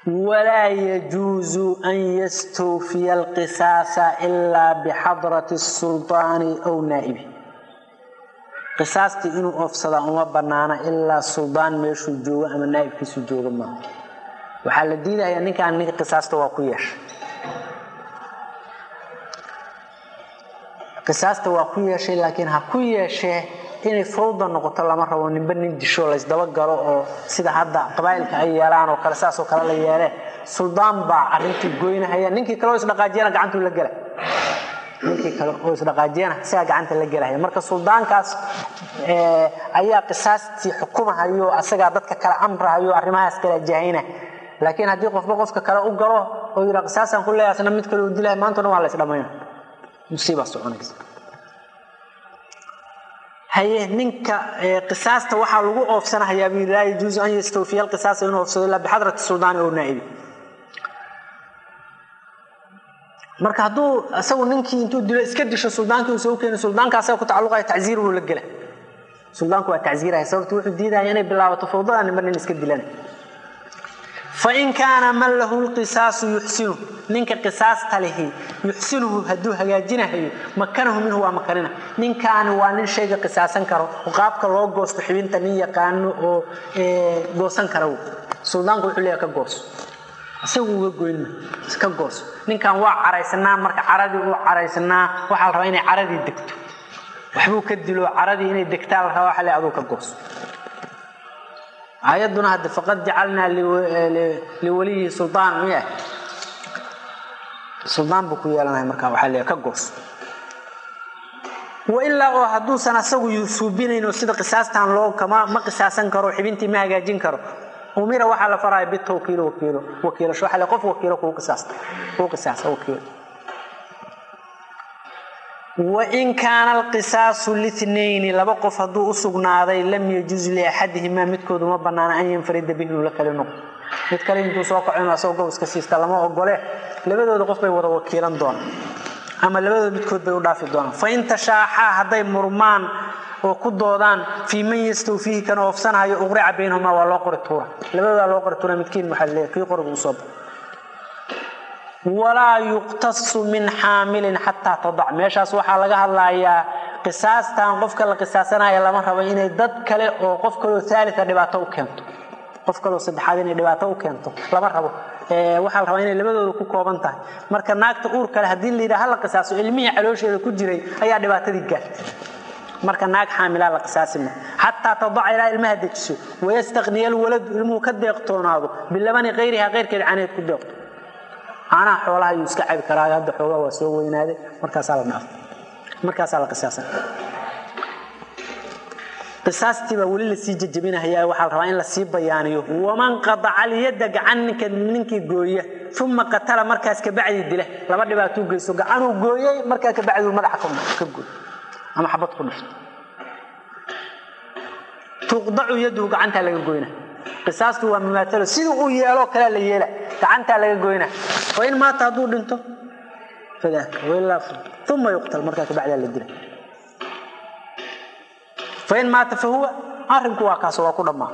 walaa yajuusu an yastawfiya alqisaasa ilaa bixadrati sulطaani aw naa'ibi qisaastii inuu oofsadaa uma banaana ilaa suldaan meeshuu joogo ama naa'ibkiisu joogo maaha waxaa la diidayaa ninkaan ninka qisaasta waa ku yeeshay qisaasta waa ku yeeshay laakiin ha ku yeeshee inay fawda noqoto lama rabo ninba nin disho laysdaba galo oo sida hadda qabaa'ilka ay yeelaan oo kale saasoo kale la yeelee suldaan baa arrintii goynahaya ninkii kale oo isdhaqaajiyana gacantuu la gela ninkii kale oo isdhaqaajiyana sigaa gacanta la gelahaya marka suldaankaas ayaa qisaastii xukumahayo asagaa dadka kale amrahayo arrimahaas kala jahayna laakiin haddii qofba qofka kale u galo oo yidhaa qisaasaan ku leeyahay asna mid kale uu dilaya maanta dhan waa la isdhamayna musiibaa soconaysa haye ninka qisaasta waxaa lagu oofsanahayaa buu laa yajuusu an yastawfiya alqisaasa inuu oofsado ilaa bixadrati suldaani oo naa'ibi marka hadduu isagu ninkii intuu dilo iska disho suldaankii uusa u keeni suldaanka asaga ku tacalluqaya tacziir buu la gela suldaanku waa tacziiraya sababtu wuxuu diidaya inay bilaabato fawdada ninba nin iska dilana fain kaana man lahu lqisaasu yuxsinu ninka qisaasta lihi yuxsinuhu hadduu hagaajinahayo makanahu minhu waa makanina ninkaani waa nin shayga qisaasan karo oo qaabka loo goosto xibinta nin yaqaano oo goosan kara suldaanku wuxuu leeyahay ka gooso isagu uga goynma ka gooso ninkan waa caraysanaa marka caradii uu caraysanaa waxaa la rabaa inay caradii degto waxbuu ka dilo caradii inay degtaa la rabaa waxa le aduu ka gooso aayaduna hadde faqad jacalnaa liwaliyi suldaan miya suldaan buu ku yeelanaya markaa waxaa leeyahay ka goos wailaa oo hadduusan asagu suubinayn oo sida qisaastan loo kama ma qisaasan karo xibintii ma hagaajin karo umira waxaa la faraya bitawkiil wakiilo wakiilasho waxaa le qof wakiilo kuu qisaasta kuu qisaasa wakiilo wain kaana alqisaasu linayni laba qof hadduu u sugnaaday lam yajuz liaxadihimaa midkood uma banaana an yanfarida bihi inuu la kali noqdo mid kale intuu soo kaco inuu asagoo gob iska siista lama ogole labadooda qof bay wada wakiilan doonaan ama labadooda midkood bay u dhaafi doonaan fain tashaaxaa hadday murmaan oo ku doodaan fii man yastawfiihi kan oofsanahayo uqrica baynahumaa waa loo qori tuura labadoodaa loo qori tuura midkiin waxaa leeyahay kii qorigu usoo baxo walaa yuqtasu min xaamilin xataa tadac meeshaas waxaa laga hadlayaa qisaastan qofka la qisaasanaya lama rabo inay dad kale oo qof kaleo aalia dhibaato u keento qof kaleo saddexaad inay dhibaato u keento lama rabo waxaa la rabaa inay labadooda ku kooban tahay marka naagta uur kale haddii la yidhaha hala qisaaso ilmihii caloosheeda ku jiray ayaa dhibaatadii gaartay marka naag xaamilaa la qisaasima xataa tadaca ilaa ilmaha dejiso wayastaqniya alwaladu ilmuhu ka deeqtoonaado bilabani kayriha keyrkeed caneed ku deeqto caanaha xoolaha ayuu iska cabi karaa hadda xoogaa waa soo weynaaday markaasaa la dhaaf markaasaa la qisaasan qisaastii baa weli lasii jejebinahayaa waxaa la rabaa in lasii bayaaniyo waman qadaca alyadda gacan ninka ninkii gooya uma qatala markaas kabacdi dila laba dhibaatuu geyso gacanuu gooyey markaa kabacdi madaxa ka gooy ama xabad ku dhifto tuqdacu yaduu gacantaa laga goyna qisaastu waa mumaatalo siduu uu yeeloo kalea la yeela gacantaa laga goyna wain maata hadduu dhinto uma yuqtal markaa kabacdaa la dila fain maata fahuwa arinku waa kaas waa ku dhammaa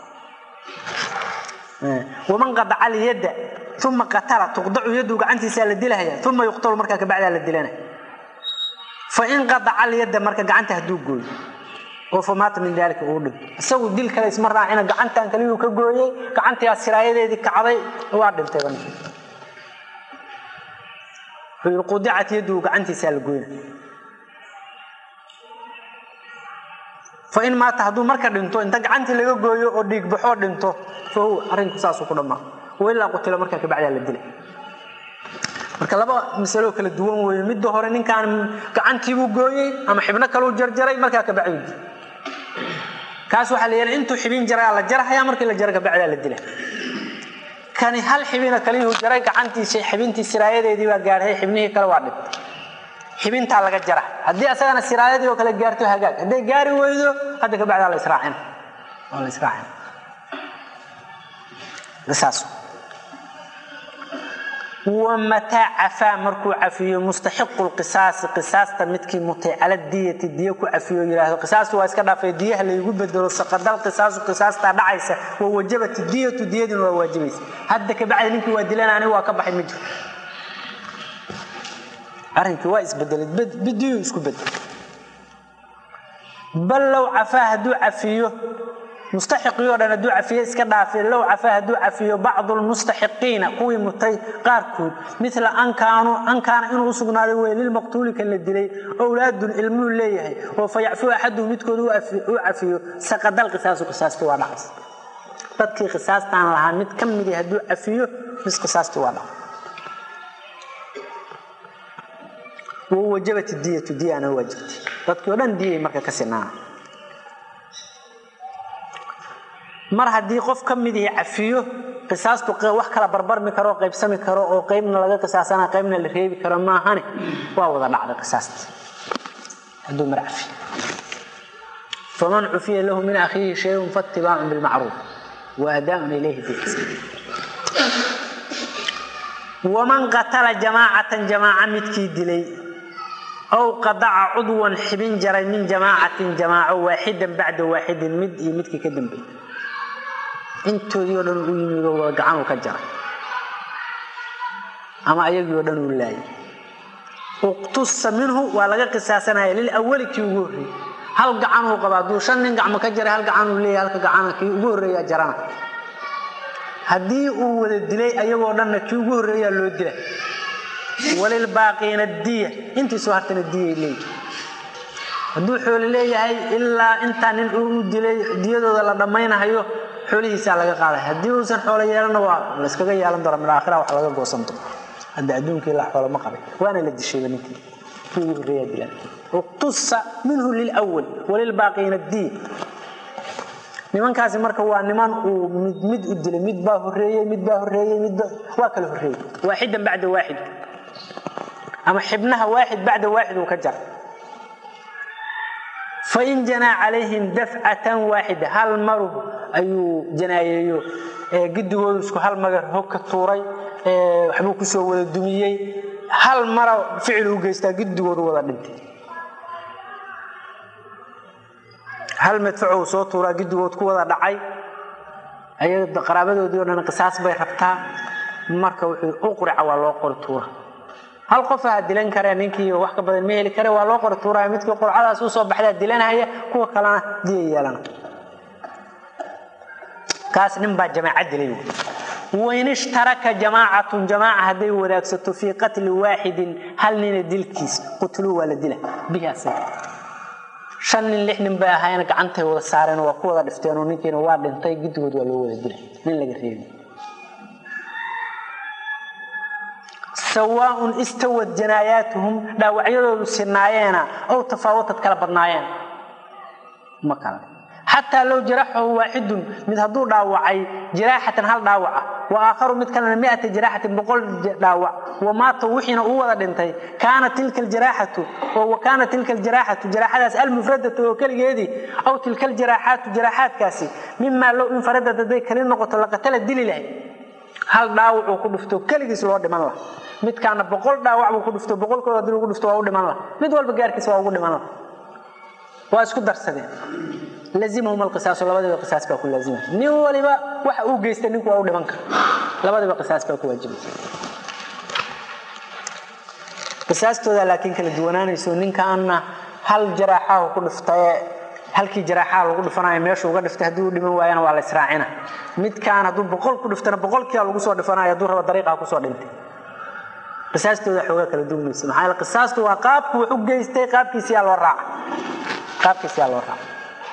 waman qadaca alyadda uma qatala tuqdacu yaduu gacantiisaa la dilahaya uma yuqtalu markaa kabacdaa la dilana fain qadaca alyadda marka gacanta hadduu gooyo oo famaata min daalika uu dhinto isagu dil kale isma raacina gacantan kaliyuu ka gooyey gacantiaa siraayadeedii kacday waa dhintayba qudicat yaduu gacantiisaa la goyna fain maata hadduu marka dhinto inta gacantii laga gooyo oo dhiigbaxoo dhinto fa huwa arrinku saasuu ku dhammaa wailaa qutila markaa kabacdaa la dilay marka laba masaloo kala duwan weeye midda hore ninkaan gacantiibuu gooyey ama xibno kaleu jarjaray markaa kabacdu dil kaas waxaa la yeelay intuu xibin jaraa la jarahaya markii la jara kabacdaa la dila kani hal xibina kaliyuu jaray gacantiisa xibintii siraayadeedii baa gaarhay xibnihii kale waa dhintay xibintaa laga jara haddii asagana siraayadii oo kale gaarto hagaag hadday gaari weydo hadda kabacdaa la israacina waa la israacina saas wamataa cafaa markuu cafiyo mustaxiqu lqisaasi qisaasta midkii mutay cala diyati diya ku cafiyo yidhaahdo qisaastu waa iska dhaafay diyaha laygu bedelo saqadal qisaasu qisaastaa dhacaysa wa wajabat diyatu diyaduna waa waajibaysa hadda kabacdi ninkii waa dilan aniga waa ka baxay ma jiro arrinkii waa isbedelay bidiyu isku bedel bal low cafaa hadduu cafiyo mustaxiqii o dhan hadduu cafiyo iska dhaafi low cafaa hadduu cafiyo bacdu lmustaxiqiina kuwii mutay qaarkood mila ankaanu ankaana inuu usugnaaday wey lilmaqtuuli kan la dilay owlaadun ilmuhu leeyahay oo fa yacfuu axaduhu midkood u cafiyo saqadal qisaasu qisaastii waa dhacaysa dadkii qisaastaan lahaa mid ka midi hadduu cafiyo mis qisaastii waa dhacay wajabat diyatu diyana waa jirtay dadkii o dhan diyay marka ka sinaana mar haddii qof ka mid ihi cafiyo qisaastu wax kala barbarmi karo oo qaybsami karo oo qaybna laga qisaasana qaybna la reebi karo maahane waa wada dhacday qisaasta hadduu mar cafiyo faman cufiya lahu min akhiihi shayun faatibaacun bilmacruuf wa adaaun ilayhi biixsaan waman qatala jamaacatan jamaaca midkii dilay ow qadaca cudwan xibin jaray min jamaacatin jamaaco waaxidan bacda waaxidin mid iyo midkii ka dambeey intoodii o dhan u yimid oo gacanuu ka jaray ama ayagii o dhan uu laayay uqtusa minhu waa laga qisaasanaya lilawali kii ugu horreeyey hal gacanuu qaba hadduu shan nin gacmo ka jaray hal gacanuu leeyahay halka gacana kii ugu horreeyaa jarana haddii uu wada dilay ayagoo dhanna kii ugu horreeyaa loo dila walilbaaqiina diya intii soo hartana diyay leeyihi hadduu xoolo leeyahay ilaa intaa nin uu dilay diyadooda la dhammaynahayo xoolihiisaa laga qaaday haddii uusan xoolo yeelana waa layskaga yeelan doona mid aakhira wax laga goosan doono hadda adduunkii la xoolo ma qabay waana la dishayba ninkii kii ugu horreeyaa dilan uqtusa minhu lilwal walilbaaqiina diya nimankaasi marka waa niman uu mid mid u dilay mid baa horeeyey mid baa horeeyey mid waa kala horeeyey waaxidan bacda waaxid ama xibnaha waaxid bacda waaxid uu ka jara fain janaa calayhim dafcatan waaxida hal maru ayuu janaayeeyo gidigoodu isku hal magar hog ka tuuray waxbuu kusoo wada dumiyey hal mara ficil u geystaa gidigoodu wada dhintay hal madfaco soo tuuraa gidigood ku wada dhacay ayaga qaraabadoodii o dhan qisaas bay rabtaa marka wuxuu uqrica waa loo qori tuura hal qofaha dilan kare ninkii wax ka badan ma heli kare waa loo qori tuuraya midkii qurcadaas usoo baxdaa dilanhaya kuwa kalena diya yeelana kaas nin baa jamaaca dilay wain ishtaraka jamaacatun jamaaca hadday wadaagsato fii qatli waaxidin hal nina dilkiis qutluu waa la dila bihi asaga shan nin lix nin bay ahaayeen gacantay wada saareen waa ku wada dhifteenoo ninkiina waa dhintay gidigood waa loo wada dilay nin laga reebi sawaaun istawad janaayaatuhum dhaawacyadoodu sinaayeena ow tafaawatad kala badnaayeen ma kala xataa low jaraxahu waaxidun mid hadduu dhaawacay jiraaxatan hal dhaawaca wa aakharu mid kalena miata jiraaxatin boqol dhaawac wamaata wixiina uu wada dhintay kaana tilka aljaraaxatu oo wa kaana tilka aljaraaxatu jaraaxadaas almufradatu oo keligeedii aw tilka aljaraaxaatu jaraaxaadkaasi mimaa low infaradad hadday kali noqoto laqatala dili lahay hal dhaawacuu ku dhufto keligiis loo dhiman laha midkaana boqol dhaawac buu ku dhufto boqolkooda hadii lagu dhufto waa u dhiman laha mid walba gaarkiisa waa ugu dhiman laha waa isku darsadeen lazimahum alqisaasu labadiiba qisaas baa ku laazima nin waliba waxa uu geystay ninku waa u dhiman kara labadiiba qisaas baa ku waajibaysa qisaastooda laakiin kala duwanaanayso ninkaana hal jaraaxahu ku dhiftaye halkii jaraaxaha lagu dhifanayo meeshu uga dhiftay haddii u dhiman waayana waa la israacina midkaan hadduu boqol ku dhiftana boqolkiia lagu soo dhifanayo hadduu raba dariiqaa kusoo dhintay qisaastooda xoogaa kala duwanaysa maxaa yeele qisaastu waa qaabku wax u geystay qaabkiisiyaa loo raaca qaabkiisiyaa loo raaca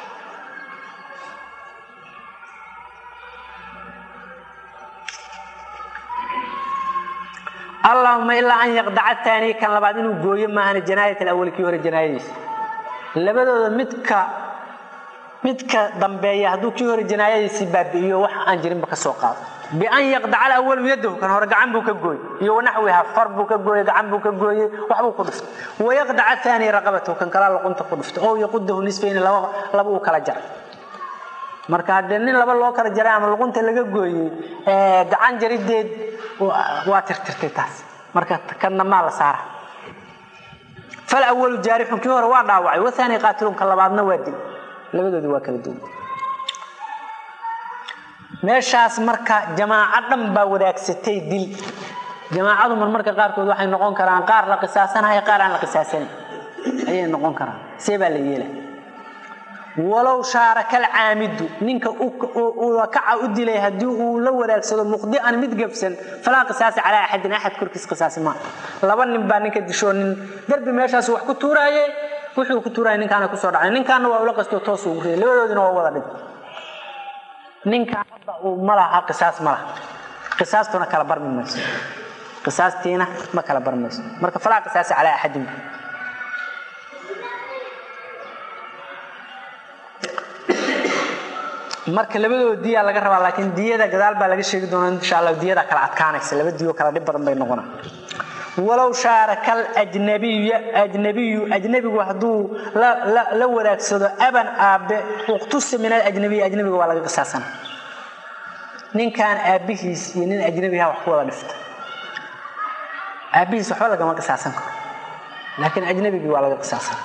allahuma ilaa an yaqdaca taani kan labaad inuu gooyo maahan janaayat alawali kii hore janaayadiisa labadooda midka midka dambeeya hadduu kii hore janaayadiisii baabi'iyo wax aan jirinba ka soo qaado bian yaqdaca alawalu yadahu kan hore gacan buu ka gooy iyo wanaxwiha far buu ka gooyey gacan buu ka gooyey waxbuu ku dhiftay wayaqdaca taani raqabatahu kan kalaa luqunta ku dhiftay oo yaqudahu nisfayni laba uu kala jaray marka haddee nin laba loo kala jaray ama luqunta laga gooyey gacan jarideed waa tirtirtay taas marka kanna maa la saara fal awalu jaarixun kii hore waa dhaawacay wathani qaatilun ka labaadna waa dil labadoodi waa kala duwan meeshaas marka jamaaco dhan baa wadaagsatay dil jamaacadu marmarka qaarkood waxay noqon karaan qaar la qisaasanayo qaar aan la qisaasanayn ayay noqon karaan see baa la yeela walow shaarakal caamidu ninka kaca u dilay haddii uu la wadaagsado muqdian mid gabsan falaa qisaasa calaa axadin axad korkiis qisaasi maa laba nin baa ninka dishoo nin darbi meeshaas wax ku tuuraaye wuxuu ku tuuraya ninkaana kusoo dhacay ninkaana waa ula qasto toos ugu riyay labadoodina waa wada dhintay ninkaan hadda uu ma laha qisaas ma laha qisaastuna kala barmi mayso qisaastiina ma kala barmayso marka falaa qisaasa calaa axadin marka labadooda diyaa laga rabaa laakiin diyada gadaal baa laga sheegi doonaa insha allah diyada kala adkaanaysa laba diyo kala dhib badan bay noqonaa walow shaarakal ajnabiy ajnabiyu ajnabigu hadduu la wadaagsado aban aabe uqtusa min alajnabiy ajnabiga waa laga qisaasana ninkan aabbihiis iyo nin ajnabiha wax ku wada dhifta aabbihiis waxba lagama qisaasan karo laakiin ajnabigii waa laga qisaasana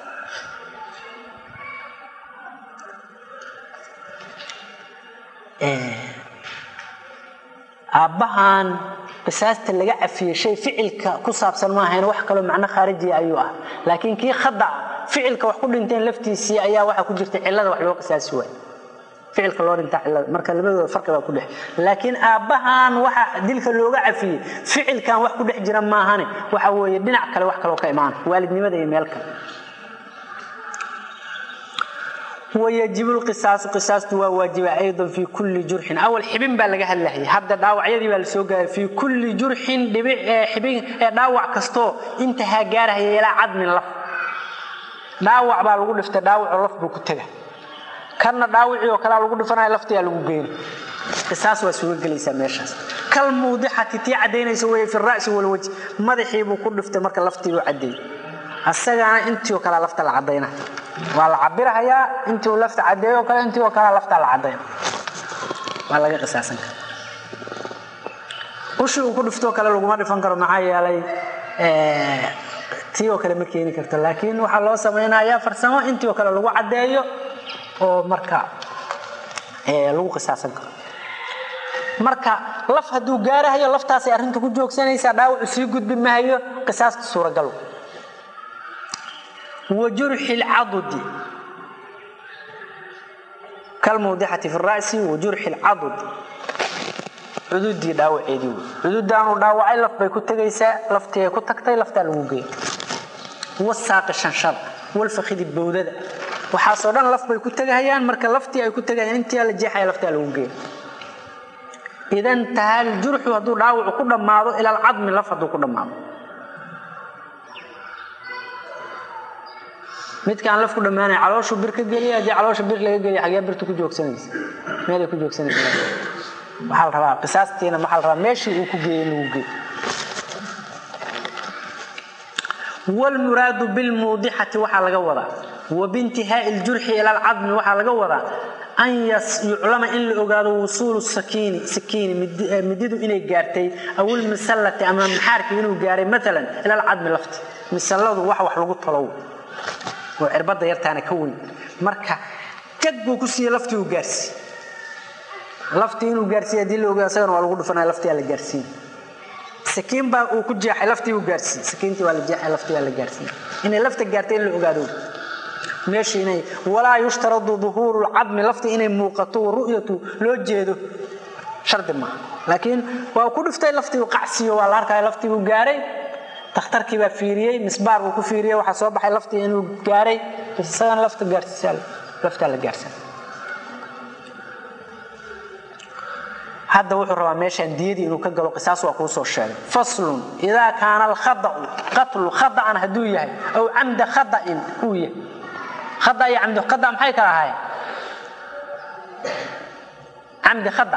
aabbahan qisaasta laga cafiyey shay ficilka ku saabsan maahayn wax kaloo macno khaarijiya ayuu ah laakiin kii khada ficilka wax ku dhinteen laftiisii ayaa waxaa ku jirta cillada wax loo qisaasi waay ficilka loo dhintaa cillada marka labadooda farqi baa ku dhex laakiin aabbahan waxa dilka looga cafiyey ficilkan wax ku dhex jira maahane waxa weeye dhinac kale wax kaloo ka imaana waalidnimada iyo meel kale ويجب القصاص قصاص واجب ايضا في كل جرح اول حبين با laga hadlahay hadda dhaawacyadii baa la soo gaaray fi kulli jurhin dhibic xibin dhaawac kasto inta ha gaarahay ilaa cadmin laf dhaawac baa lagu dhiftay dhaawac laf buu ku taga kana dhaawaci oo kala lagu dhifanayo laftiya lagu geeyay qisaas waa soo galaysaa meeshaas kal muudixati tii cadeynaysa way fi ra's wal wajh madaxii buu ku dhiftay marka laftii uu cadeeyay asagana intii oo kala lafta la cadeynaa waa la cabirahayaa intii uu lafta cadeeyo kale intii oo kale lafta la cadeyn waa laga qisaasan kara ushi uu ku dhiftoo kale laguma dhifan karo maxaa yeelay tii oo kale ma keeni karto laakiin waxaa loo samaynayaa farsamo intii oo kale lagu cadeeyo oo marka lagu qisaasan karo marka laf hadduu gaarahayo laftaasay arrinta ku joogsanaysaa dhaawacu sii gudbi mahayo qisaasta suuragal وجرح العضد كالموضحة في الرأس وجرح العضد عدودي داوعيدي عدودان داوعي لف باي كتغيسا لفتي كتغتي لفتا لوgu geey والساق الشنشر والفخذ البودده waxa soo dhan laf bay ku tagayaan marka laftii ay ku tagayaan intii la jeexay lafta lagu geey idan tahal jurxu haduu dhaawac ku dhamaado ila al-adm laf haduu ku dhamaado midkaan laf ku dhamaanay calooshu bir ka geliya hadii caloosha bir laga geliya xagee birtu ku joogsanaysa meelay ku joogsanaysa waxaa la rabaa qisaastiina maxaa la rabaa meeshii uu ku geeyey lagu geey والمراد بالموضحة وحا لغا ودا وبانتهاء الجرح إلى العظم وحا لغا ودا أن يعلم إن لأغاد وصول السكين سكين مدده إني قارتي أو المسلة أمام محارك إنه قاري مثلا إلى العظم لفت مسلة وحا وحا لغو طلو وعربada yartaana ka weyn marka jag buu ku siiyey laftii uu gaarsiiyey laftii inuu gaarsiiyey haddii la ogaa isagana waa lagu dhufanaya laftii aa la gaarsiiyey sakiin baa uu ku jeexay laftii uu gaarsiiyey sakiintii waa la jeexay laftii waa la gaarsiiyey inay lafta gaartay in la ogaado meeshii inay walaa yushtaradu duhuuru lcadmi laftii inay muuqato ru'yatu loo jeedo shardi maaha laakiin waa ku dhiftay laftii uu qacsiiyo waa la arkaya laftii uu gaaray takhtarkii baa fiiriyey misbaar buu ku fiiriyey waxaa soo baxay laftii inuu gaaray isagana lafta gaarsiisa laftaa la gaarsan hadda wuxuu rabaa meeshaan diyadii inuu ka galo qisaas waa kuu soo sheegay faslun idaa kaana alkhada'u qatlu khada'an hadduu yahay aw camda khada'in uu yahay khada iyo camdi khada maxay kala ahaayeen camdi khada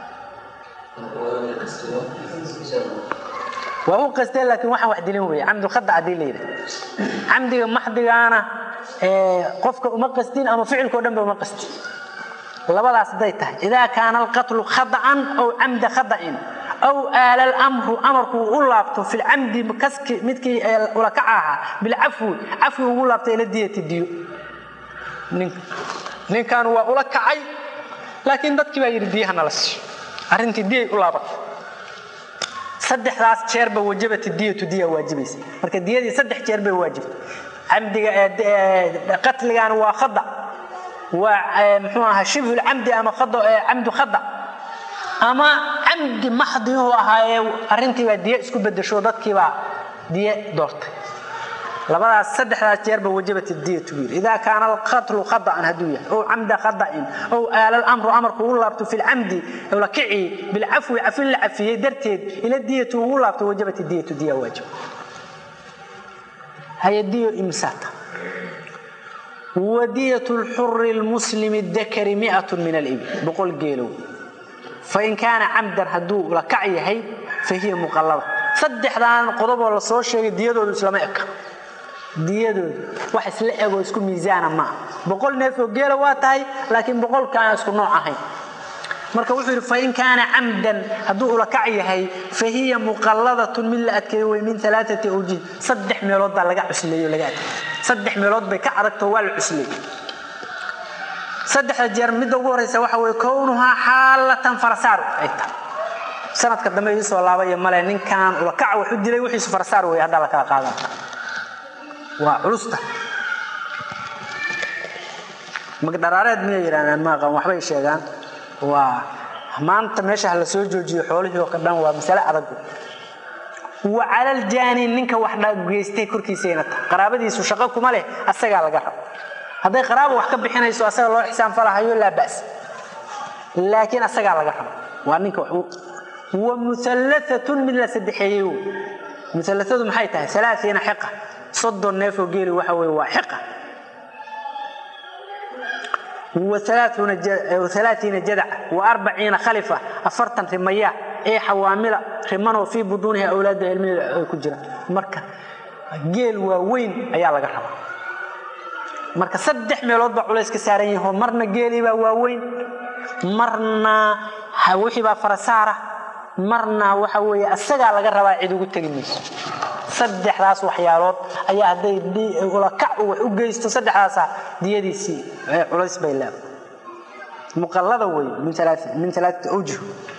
waa u qasteen laakiin waxaan wax dilin weeye camdu khada haddii la yidhaha camdiga maxdigaana qofka uma qastin ama ficilkao dhan ba uma qastin labadaas hadday tahay idaa kaana alqatlu khada'an aw camda khada'in aw aala alamru amarku u laabto fi lcamdi kaski midkii ulakaca ahaa bilcafwi cafwi ugu laabto ila diyati diyo ninkan waa ula kacay laakiin dadkii baa yidhi diyahana la siiyo arrintii diyay u laabatay saddexdaas jeerba wajabati diyatu diya waajibaysa marka diyadii saddex jeer bay waajibtay camdiga qatligan waa khada waa muxuu ahaa shibhu lcamdi ama camdu khada ama camdi maxdiyuhu ahaayee arrintiibaa diye isku bedesho dadkiibaa diye doortay labadaas saddexdaas jeerba wajabat diyatu buu yidhi idaa kaana alqatlu khada'an hadduu yahay ow camda khada'in ow aala alamru amarku ugu laabto fi lcamdi la kici bilcafwi cafin la cafiyey darteed ila diyatu ugu laabto wajabat diyatu diya waajib hayadiyo imsaata wadiyat lxuri lmuslimi dakari miat min alibil boqol geelow fain kaana camdan hadduu la kac yahay fa hiya muqallada saddexdan qodoboo la soo sheegay diyadoodu islama eka diyadoodu wax isla egoo isku miisaana maaha boqol neef oo geela waa tahay laakiin boqolkaan isku nooc ahayn marka wuxuu yidhi fain kaana camdan hadduu ulakac yahay fa hiya muqalladatun mid la adkeeyo wey min alaaati awjih saddex meelood baa laga cusleeyo laga adkeey saddex meelood bay ka adagto waa la cusleey saddexda jeer midda ugu horeysa waxa weye kownuhaa xaalatan farasaar ay tahay sanadka dambe iisoo laabaya male ninkan ulakac waxu dilay wixiisu farasaar wey haddaa la kala qaadan waa culusta magdharaareed miyay yidhahdaan maaqan waxbay sheegaan waa maanta meesha la soo joojiyo xoolihii oo dhan waa masale adag wa calaljaani ninka wax geystay korkiisayna tahay qaraabadiisu shaqo kuma leh asagaa laga rabo hadday qaraaba wax ka bixinayso asaga loo xisaan falahayo laa bas laakiin asagaa laga rabo waa ninka wa muallaatun mid la saddexeeyey muallaadu maxay tahay alaaiina xiqa soddon neefoo geeli waxa weye waa xiqa alaaiina jadaca wa arbaciina khalifa afartan rimaya ee xawaamila rimanoo fii buduuniha awlaada ilmaheeda ay ku jiraan marka geel waaweyn ayaa laga rabaa marka saddex meelood baa culays ka saaran yaho marna geeliibaa waaweyn marna wixii baa farasaara marna waxa weeye asagaa laga rabaa cid ugu tegi mayso saddexdaas waxyaalood ayaa hadday ulakac wax u geysto saddexdaasa diyadiisii culays bay leedahay muqallada wey min alaaati awjuh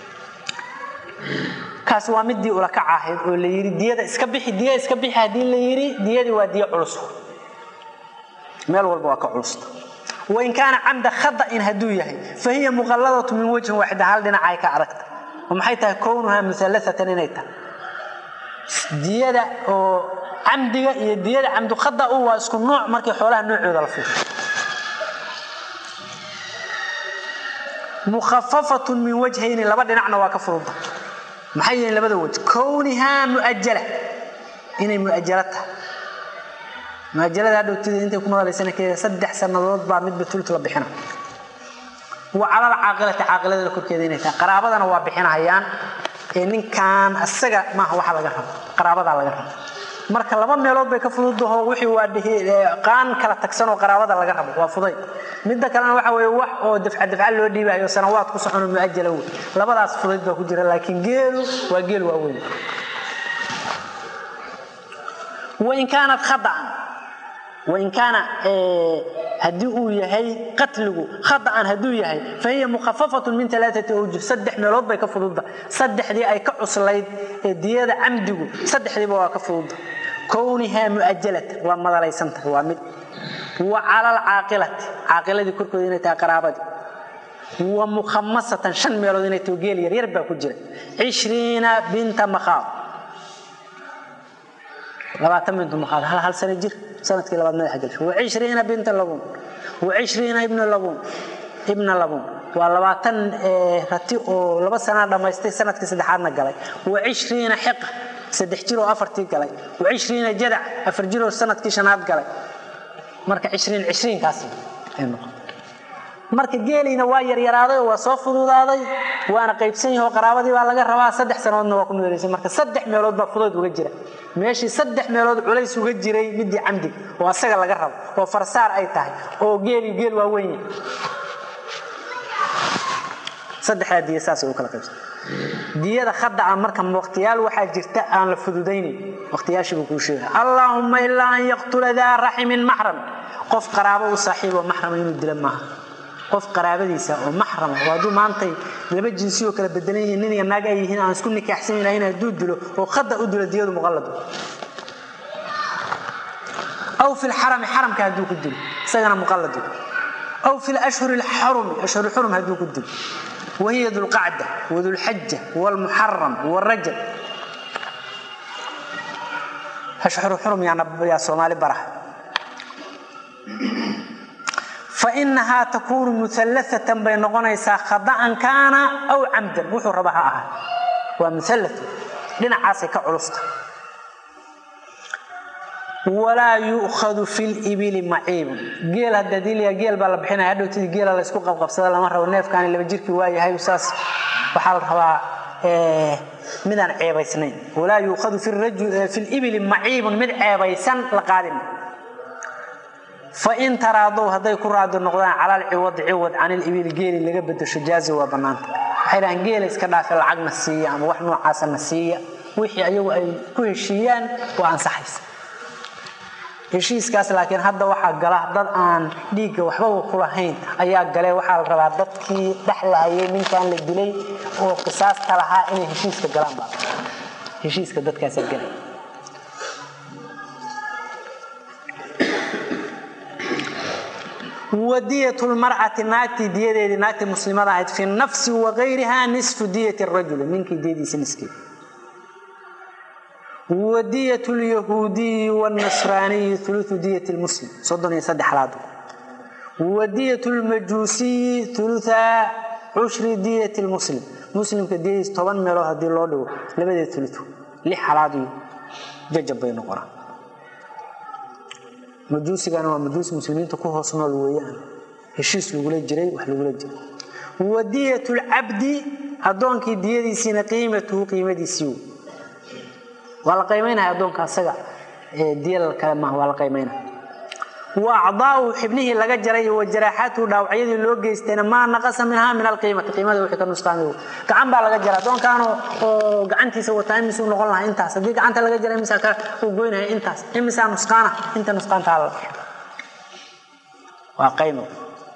kaasi waa midii ulakac ahayd oo la yidhi diyada iska bixi diya iska bixi haddii la yidhi diyadii waa diyo culus meel walba waa ka culusta wain kaana camda khada'in hadduu yahay fa hiya muqalladatu min wajhin waaxida hal dhinacay ka adagta oo maxay tahay kownuhaa muallaatan inay tahay diyada oo camdiga iyo diyada camdu khada u waa isku nooc markii xoolaha noocooda la fiirsho mukhafafatun min wajhayni laba dhinacna waa ka fududa maxay yihiin labada waj kownihaa muajala inay muajalo tahay muajalada hadhowtida intay ku madalaysana keeda saddex sannadood baa midba tultu la bixina wa calal caaqilati caaqilada korkeeda inay tahay qaraabadana waa bixinahayaan ee ninkan asaga maaha waxa laga rabo qaraabadaa laga rabo marka laba meelood bay ka fududaho wixii waa qaan kala tagsan oo qaraabada laga rabo waa fuday midda kalena waxa weye wax oo dafca dafca loo dhiibayo sanawaad ku socono muajala wey labadaas fudayd baa ku jira laakiin geelu waa geel waaweyn wain kaanat khada'an wain kaana haddii uu yahay qatligu khada'an hadduu yahay fa hiya mukhafafatun min alaaati awjuh saddex meelood bay ka fududda saddexdii ay ka cuslayd ee diyada camdigu saddexdiiba waa ka fududda kownihaa mu'ajalatan waa madalaysantah waa mid wa cala alcaaqilati caaqiladii korkooda inay tahay qaraabadii wa mukhamasatan shan meelood inay tahay geel yaryar baa ku jira cishriina binta makhaad labaatan bintu makhaad hal hal sano jir sanadkii labaad madaxa gelsho wa cishriina binta labuun wa cishriina ibna labuun ibna labuun waa labaatan rati oo laba sanaa dhammaystay sanadkii saddexaadna galay wa cishriina xiqa saddex jir oo afartii galay wa cishriina jadac afar jir oo sanadkii shanaad galay marka cishriin cishriinkaas ay noqotay marka geeliina waa yaryaraaday oo waa soo fududaaday waana qaybsan yaho qaraabadii baa laga rabaa saddex sanoodna waa ku meelaysay marka saddex meelood baa fudayd uga jira meeshii saddex meelood culays uga jiray midii camdiga oo asaga laga rabo oo farsaar ay tahay oo geeli geel waa weyn saddexdaa diya saasay u kala qaybsan diyada khada ah marka waqtiyaal waxaa jirta aan la fududaynayn waqtiyaashii buu kuu sheegay allaahumma ilaa an yaqtula daa raximin maxram qof qaraabo u saaxiibo maxrama inuu dila maaha qof qaraabadiisa oo maxrama oo hadduu maantay laba jinsi oo kala bedelan yihiin nin iyo naag ay yihiin aan isku nikaaxsan lahayn hadduu dilo oo khada u dilo diyadu muqallad aw fi lxarami xaramka hadduu ku dilo isagana muqallad aw fi lashhuri lxarumi ashhur lxurum hadduu ku dilo wahiya dulqacda wadulxaja wlmuxaram wrajab ashhuru xurum yaa soomaali baraha fainahaa takuunu muallaatan bay noqonaysaa khada'an kaana aw camdan wuxuu raba ha ahaa waa mualla dhinacaasay ka culusta walaa yu'khadu fi libili maciibun geel hadda diliya geel baa la bixinaya hadhowtidii geela laysku qabqabsada lama rabo neefkaani laba jirkii waayahay saas waxaa la rabaa midaan ceebaysnayn walaa yuukhadu fi libili maciibun mid ceebaysan la qaadin fain taraadow hadday ku raadi noqdaan cala alciwadi ciwad can ilibili geeli laga bedesho jaazi waa bannaanta waxay dhahaan geela iska dhaafe lacagna siiya ama wax noocaasana siiya wixii ayagu ay ku heshiiyaan waa ansaxaysa heshiiskaas laakiin hadda waxaa gala dad aan dhiigga waxbaba ku lahayn ayaa gale waxaa la rabaa dadkii dhexlaayay ninkan la dilay oo qisaasta lahaa inay heshiiska galaan baa heshiiska dadkaasaa galay wadiyat lmar'ati naagtii diyadeedii naagtii muslimada ahayd fi nafsi wagayriha nisfu diyat rajuli ninkii diyadiisa niskeed wadiyat lyahuudiyi wاlnasraaniyi uluثu diyat lmuslim soddon iyo saddex laad wadiyat lmajuusiyi uluثa cushri diyat lmuslim muslimka diyadiis toban meelood haddii loo dhigo labadeed ulu lix halaad iyo jajab bay noqonaa majuusigana waa majuus muslimiinta ku hoos nool weeyaan heshiis lagula jiray wax lagula jiray wadiyat lcabdi addoonkii diyadiisiina qiimatuhu qiimadiisii wey waa la qaymaynaya addoonka asaga diyal kale maaha waa la qaymaynaya wa acdaau xibnihii laga jaray wa jaraaxaatuhu dhaawacyadii loo geystayna maa naqasa minhaa min alqiimati qiimada wixii ka nusqaamay gacan baa laga jara addoonkaano oo gacantiisa wataa imisuu noqon lahaa intaas haddii gacanta laga jara imisaa ka uu goynaya intaas imisaa nusqaana inta nusqaantaa la waa qaymo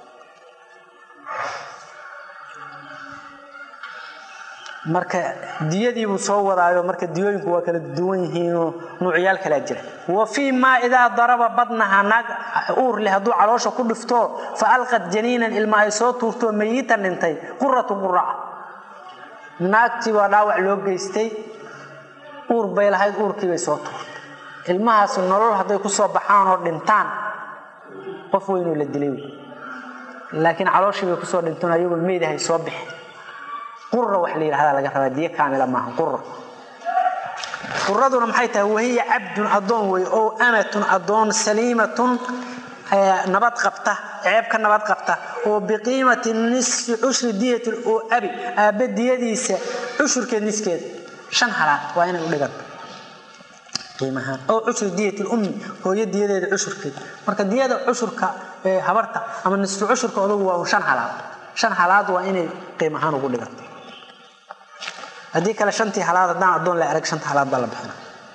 marka diyadiibuu soo wadaayo marka diyooyinku waa kala duwan yihiinoo nuucyaal kalaa jira wa fii maa idaa daraba badnaha naag uur leh hadduu caloosha ku dhifto fa alqad janiinan ilma ay soo tuurto mayitan dhintay quratu quraca naagtii waa dhaawac loo geystay uur bay lahayd uurkii bay soo tuurtay ilmahaasi nolol hadday ku soo baxaan oo dhintaan qof weynoo la dilay laakiin calooshii bay kusoo dhintoon ayagoo meedahay soo bixi qura wax la yidhahdaa laga rabaa diyo kaamila maaha qura quraduna maxay tahay wahiya cabdun addoon wey oo amatun addoon saliimatun nabad qabta ceeb ka nabad qabta oo biqiimati nisfi cushri diyati oo abi aabbe diyadiisa cushurkeed niskeeda shan halaad waa inay u dhiganta qiimahaan oo cushri diyati lummi hooyo diyadeeda cushurkeed marka diyada cushurka habarta ama nisfu cushurka odagu waa un shan halaad shan halaad waa inay qiim ahaan ugu dhiganta haddii kale shantii halaad haddaan addoon la arag shanta halaad baa la bixina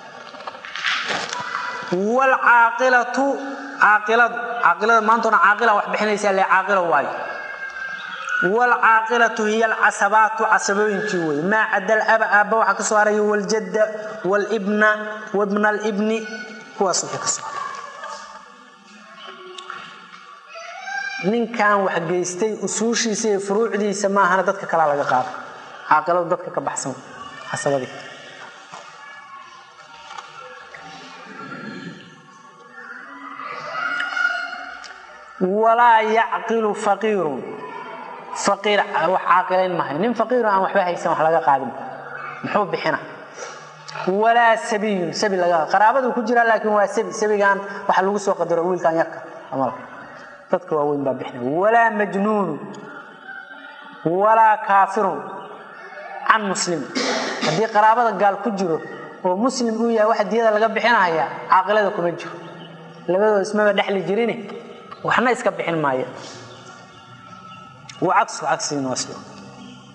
wlcaaqilatu caaqiladu caaqilada maantona caaqila wax bixinaysaa le caaqilo waayo wlcaaqilatu hiya alcasabaatu casabooyinkii wey maa cada laba aabba waxaa ka soo haraya waljadda wlbna wabna alibni kuwaas wixii ka soo haray ninkan wax geystay usuushiisa iyo furuucdiisa maahana dadka kalaa laga qaado caaqiladu dadka ka baxsan casabadii walaa yacqilu faqiirun faqiir wax caaqilayn mahayo nin faqiirun aan waxba haysan wax laga qaadin muxuu bixina walaa sabiyun sabi laga qaraabadu ku jira laakiin waa sabi sabigan waxa lagu soo qadaro wiilkan yarka amalka dadka waaweyn baa bixina walaa majnuunu walaa kaafirun can muslim haddii qaraabada gaal ku jiro oo muslim uu yahay waxa diyada laga bixinaya caaqilada kuma jiro labadoo ismaba dhexli jirin waxna iska bixin maayo wa cagsu cagsigiina waa sida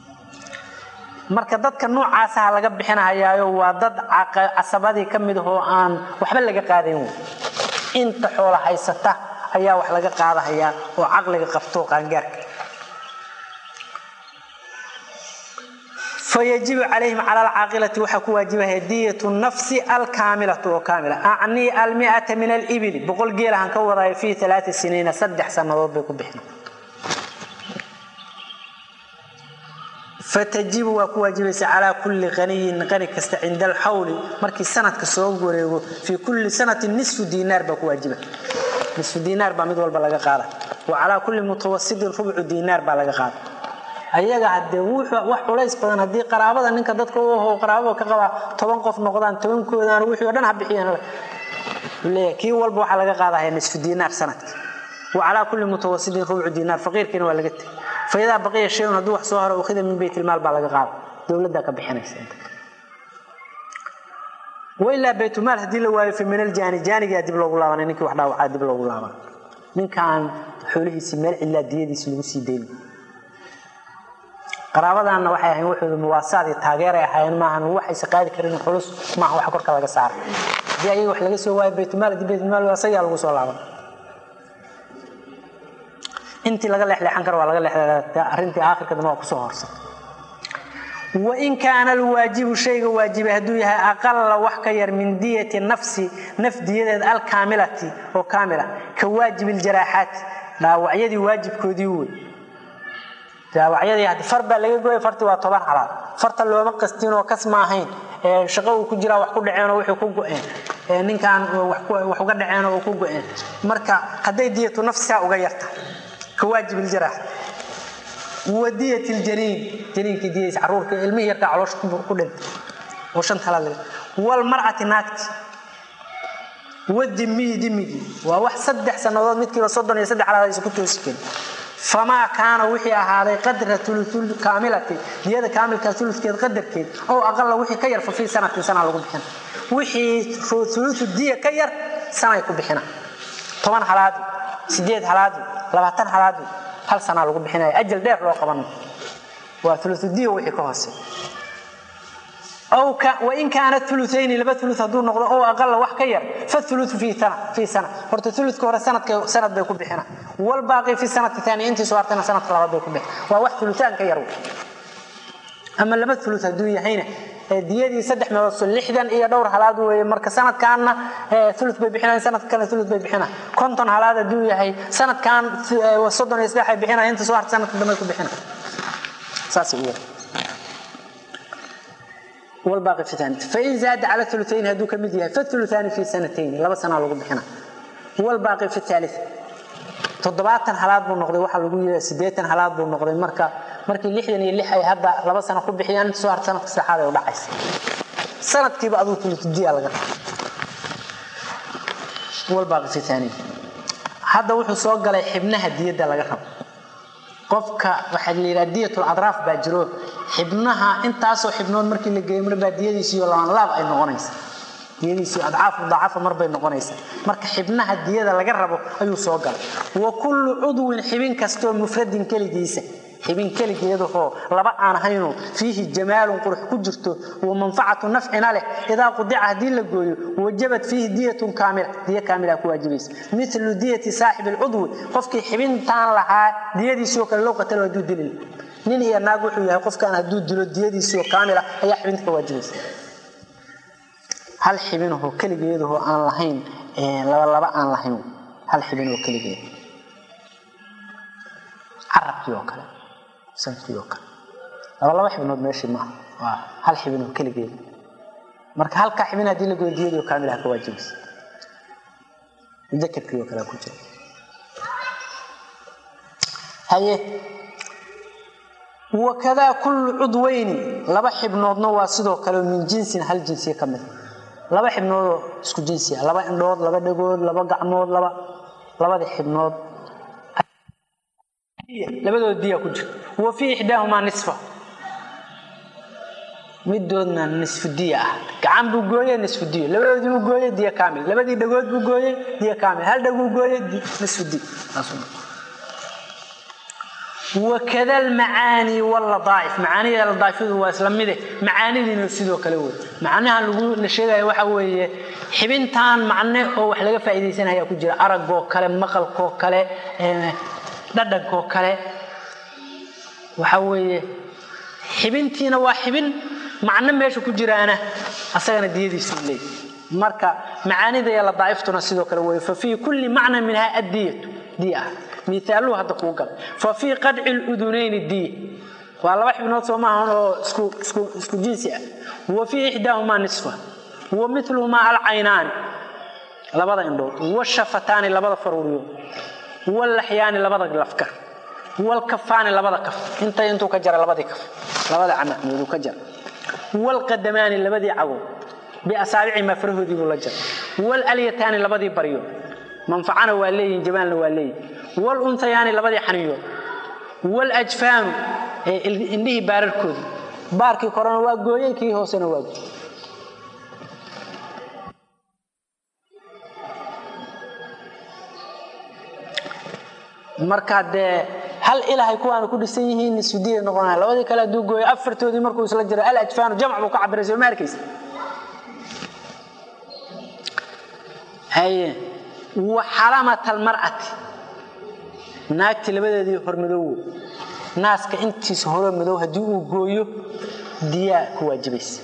marka dadka noocaasaha laga bixinahayaayo waa dad casabadii ka mid ahoo aan waxba laga qaadayn wey inta xoola haysata ayaa wax laga qaadahayaa oo caqliga qabto qaangaarka fayajibu calayhim cala alcaaqilati waxaa ku waajibahaya diyatu nafsi alkaamilatu oo kaamila acnii almiata min alibili boqol geelahan ka wadaayo fii alaai siniina saddex sannadood bay ku bixin fatajibu waa ku waajibaysa calaa kulli qaniyin qani kasta cinda alxawli markii sanadka soo wareego fii kulli sanatin nisfu diinaar baa ku waajiba nisfu diinaar baa mid walba laga qaada wa calaa kulli mutawasitin rubcu diinaar baa laga qaada ayaga hadee wax culays badan haddii qaraabada ninka dadka u aho qaraabada ka qabaa toban qof noqdaan tobankoodaan wixii o dhan ha bixiyaan leeyahay kii walba waxaa laga qaadahaya nisfu diinaar sanadkii wa calaa kulli mutawasitin rubcu diinaar faqiirkiina waa laga tegay faidaa baqiya shayun hadduu wax soo haro ukhida min baytilmaal baa laga qaada dowladdaa ka bixinaysa wailaa baytulmaal haddii la waayo fa min aljaani jaanigaa dib loogu laabanay ninkii wax dhaawacaa dib loogu laaban ninkaan xoolihiisii meel cidlaa diyadiisi lagu sii dayni qaraabadaanna waxay ahayn waxooda muwaasaad iyo taageeray ahaayeen maahan waxayse qaadi karin culus maaha wax korka laga saaray haddii ayaga wax laga soo waayo baytulmaal haddii baytulmaal asagaa lagu soo laaban intii laga leexleexan karo waa laga leexleexda arrintii aakhirka dambe waa kusoo horsan wain kaana alwaajibu shayga waajibay hadduu yahay aqala wax ka yar min diyati nafsi naf diyadeed alkaamilati oo kaamila ka waajibi ljaraaxaati dhaawacyadii waajibkoodii wey dhaawacyadii haddi far baa laga gooya fartii waa toban halaad farta looma qastin oo kas ma ahayn ee shaqo uu ku jiraa wax ku dhaceen oo wixii ku go-een ee ninkan wax uga dhaceen oo ku go-een marka hadday diyatu nafsiha uga yarta ka waajib ljaraax wadiyat ljaniin janiinkii diyadiisa caruurka ilmihii yarkaa caloosha ku dhintay oo shan talaad laga walmar'ati naagti wadimiyi dimigii waa wax saddex sannadood midkiiba soddon iyo saddex alaad aysa ku toosi karin famaa kaana wixii ahaaday qadra uluul kaamilati diyada kaamilka uludkeed qadarkeed oo aqala wixii ka yar fa fii sanatin sana lagu bixina wixii ulutu diya ka yar sanay ku bixina toban halaadi sideed halaadi labaatan halaadi hal sanaa lagu bixinaya ajal dheer loo qaban waa uludiya wixii ka hoose wain kaana ulutayni laba ulu hadduu noqdo oo aqala wax ka yar faulu fii sana horta uludka hore sanad bay ku bixina walbaaqi fi sanati ani intii soo hartayna sanadka labaad bay ku bixin waa wax ulutaan ka yar ama laba ulu hadduu yahayna diyadii saddex meelood lixdan iyo dhowr halaad weye marka sanadkaanna ulu bay bixinayan sanadka kale ulu bay bixina konton halaad hadduu yahay sanadkan soddon iyo saddex ay bixinaya inta soo harta sanadka dambe ku bixina saas u والباقي في ثاني فإن زاد على الثلثين هدو كمديها فالثلثان في سنتين لبا سنة لغو بحنا والباقي في الثالث تضباطا حالات بو نقضي waxa lagu yeeray sideetan halaad buu noqday marka markii 60 iyo 6 ay hadda laba sano ku bixiyaan soo har sanadka saxaad ay u dhacaysa sanadkiiba aduu tultidiya laga والباقي في ثاني hadda wuxuu soo galay xibnaha diyada laga rabo qofka waxa la yiraahdaa diyatul adraaf baa jiro xibnaha intaasoo xibnood markii la geeyo marba diyadiisi iyo laan laab ay noqonaysaa diyadiisi adcaaf mudaacafa marbay noqonaysaa marka xibnaha diyada laga rabo ayuu soo galay wa kullu cudwin xibin kastoo mufradin keligiisa xibin keligeedahoo laba aan ahayno fiihi jamaalun qurux ku jirto wa manfacatu nafcina leh idaa qudica haddii la gooyo wajabat fiihi diyatun kaamila diya kaamila ku waajibaysa milu diyati saaxibi alcudwi qofkii xibintaan lahaa diyadiisoo kale loo qatalo hadduu dilil nin iyo naag wuxuu yahay qofkaan hadduu dilo diyadiisoo kaamila ayaa xibinta ka waajibaysa hal xibinahoo keligeedahoo aan lahayn laba laba aan lahayn hal xibinoo keligeed carabkii oo kale sankii oo kale laba laba xibnood meeshii maaha waa hal xibinoo keligeed marka halkaa xibin haddii la goyo diyadii oo kaamilaha ka waajibaysa mudakarkii oo kale ku jira haye wakadaa kullu cudweyni laba xibnoodna waa sidoo kale min jinsin hal jinsiya ka mid laba xibnoodoo isku jinsiya laba indhood laba dhagood laba gacmood laba labadii xibnood labadood diya ku jira wa fii ixdaahumaa nisfa midoodna nisfu diya ah gacan buu gooye nisfu diya labadoodii buu gooye diya kaamil labadii dhagood buu gooye diya kaamil hal dhaguu gooye nisfu diya wakada almacaani walladaa'if macaanida ladaaifadu waa isla mide macaanidiina sidoo kale wey macnaha lagu la sheegaya waxa weeye xibintan macne oo wax laga faa'iidaysanaya ku jira aragoo kale maqalkoo kale dhadhankoo kale waxa weeye xibintiina waa xibin macno meesha ku jiraana asagana diyadiisu leey marka macaanida iyo ladaa'iftuna sidoo kale wey fa fii kulli macna minha addiyatu diya ah miaaluu hadda kuu gal fa fii qadci ludunayni diya waa laba xibnood soo maahan oo isku jinsi ah wa fii ixdaahumaa nisfa wa miluhumaa alcaynaani labada indhood washafataani labada faruuriyood wallaxyaani labada lafkar walkafaani labada kaf inta intuu ka jara labadii kaf labada camacmooduu ka jara walqadamaani labadii cagood biasaabici maa farahoodii buu la jara walyataani labadii baryo manfacana waa leeyihin jamaalna waa leeyihin wlunhayaani labadii xaniyood wljfaanu indhihii baararkoodii baarkii korena waa gooyey kii hoosena waa gooy marka dee hal ilahay kuwaana ku dhisan yihiin sudiya noqonaya labadii kale hadduu gooyo afartoodii markuu isla jiro alajfaanu jamc buu ka cabiray soo ma arkaysa haye wa xalamat almar'ati naagti labadeedii hormadoowo naaska intiisa hore madow haddii uu gooyo diyaa ku waajibaysa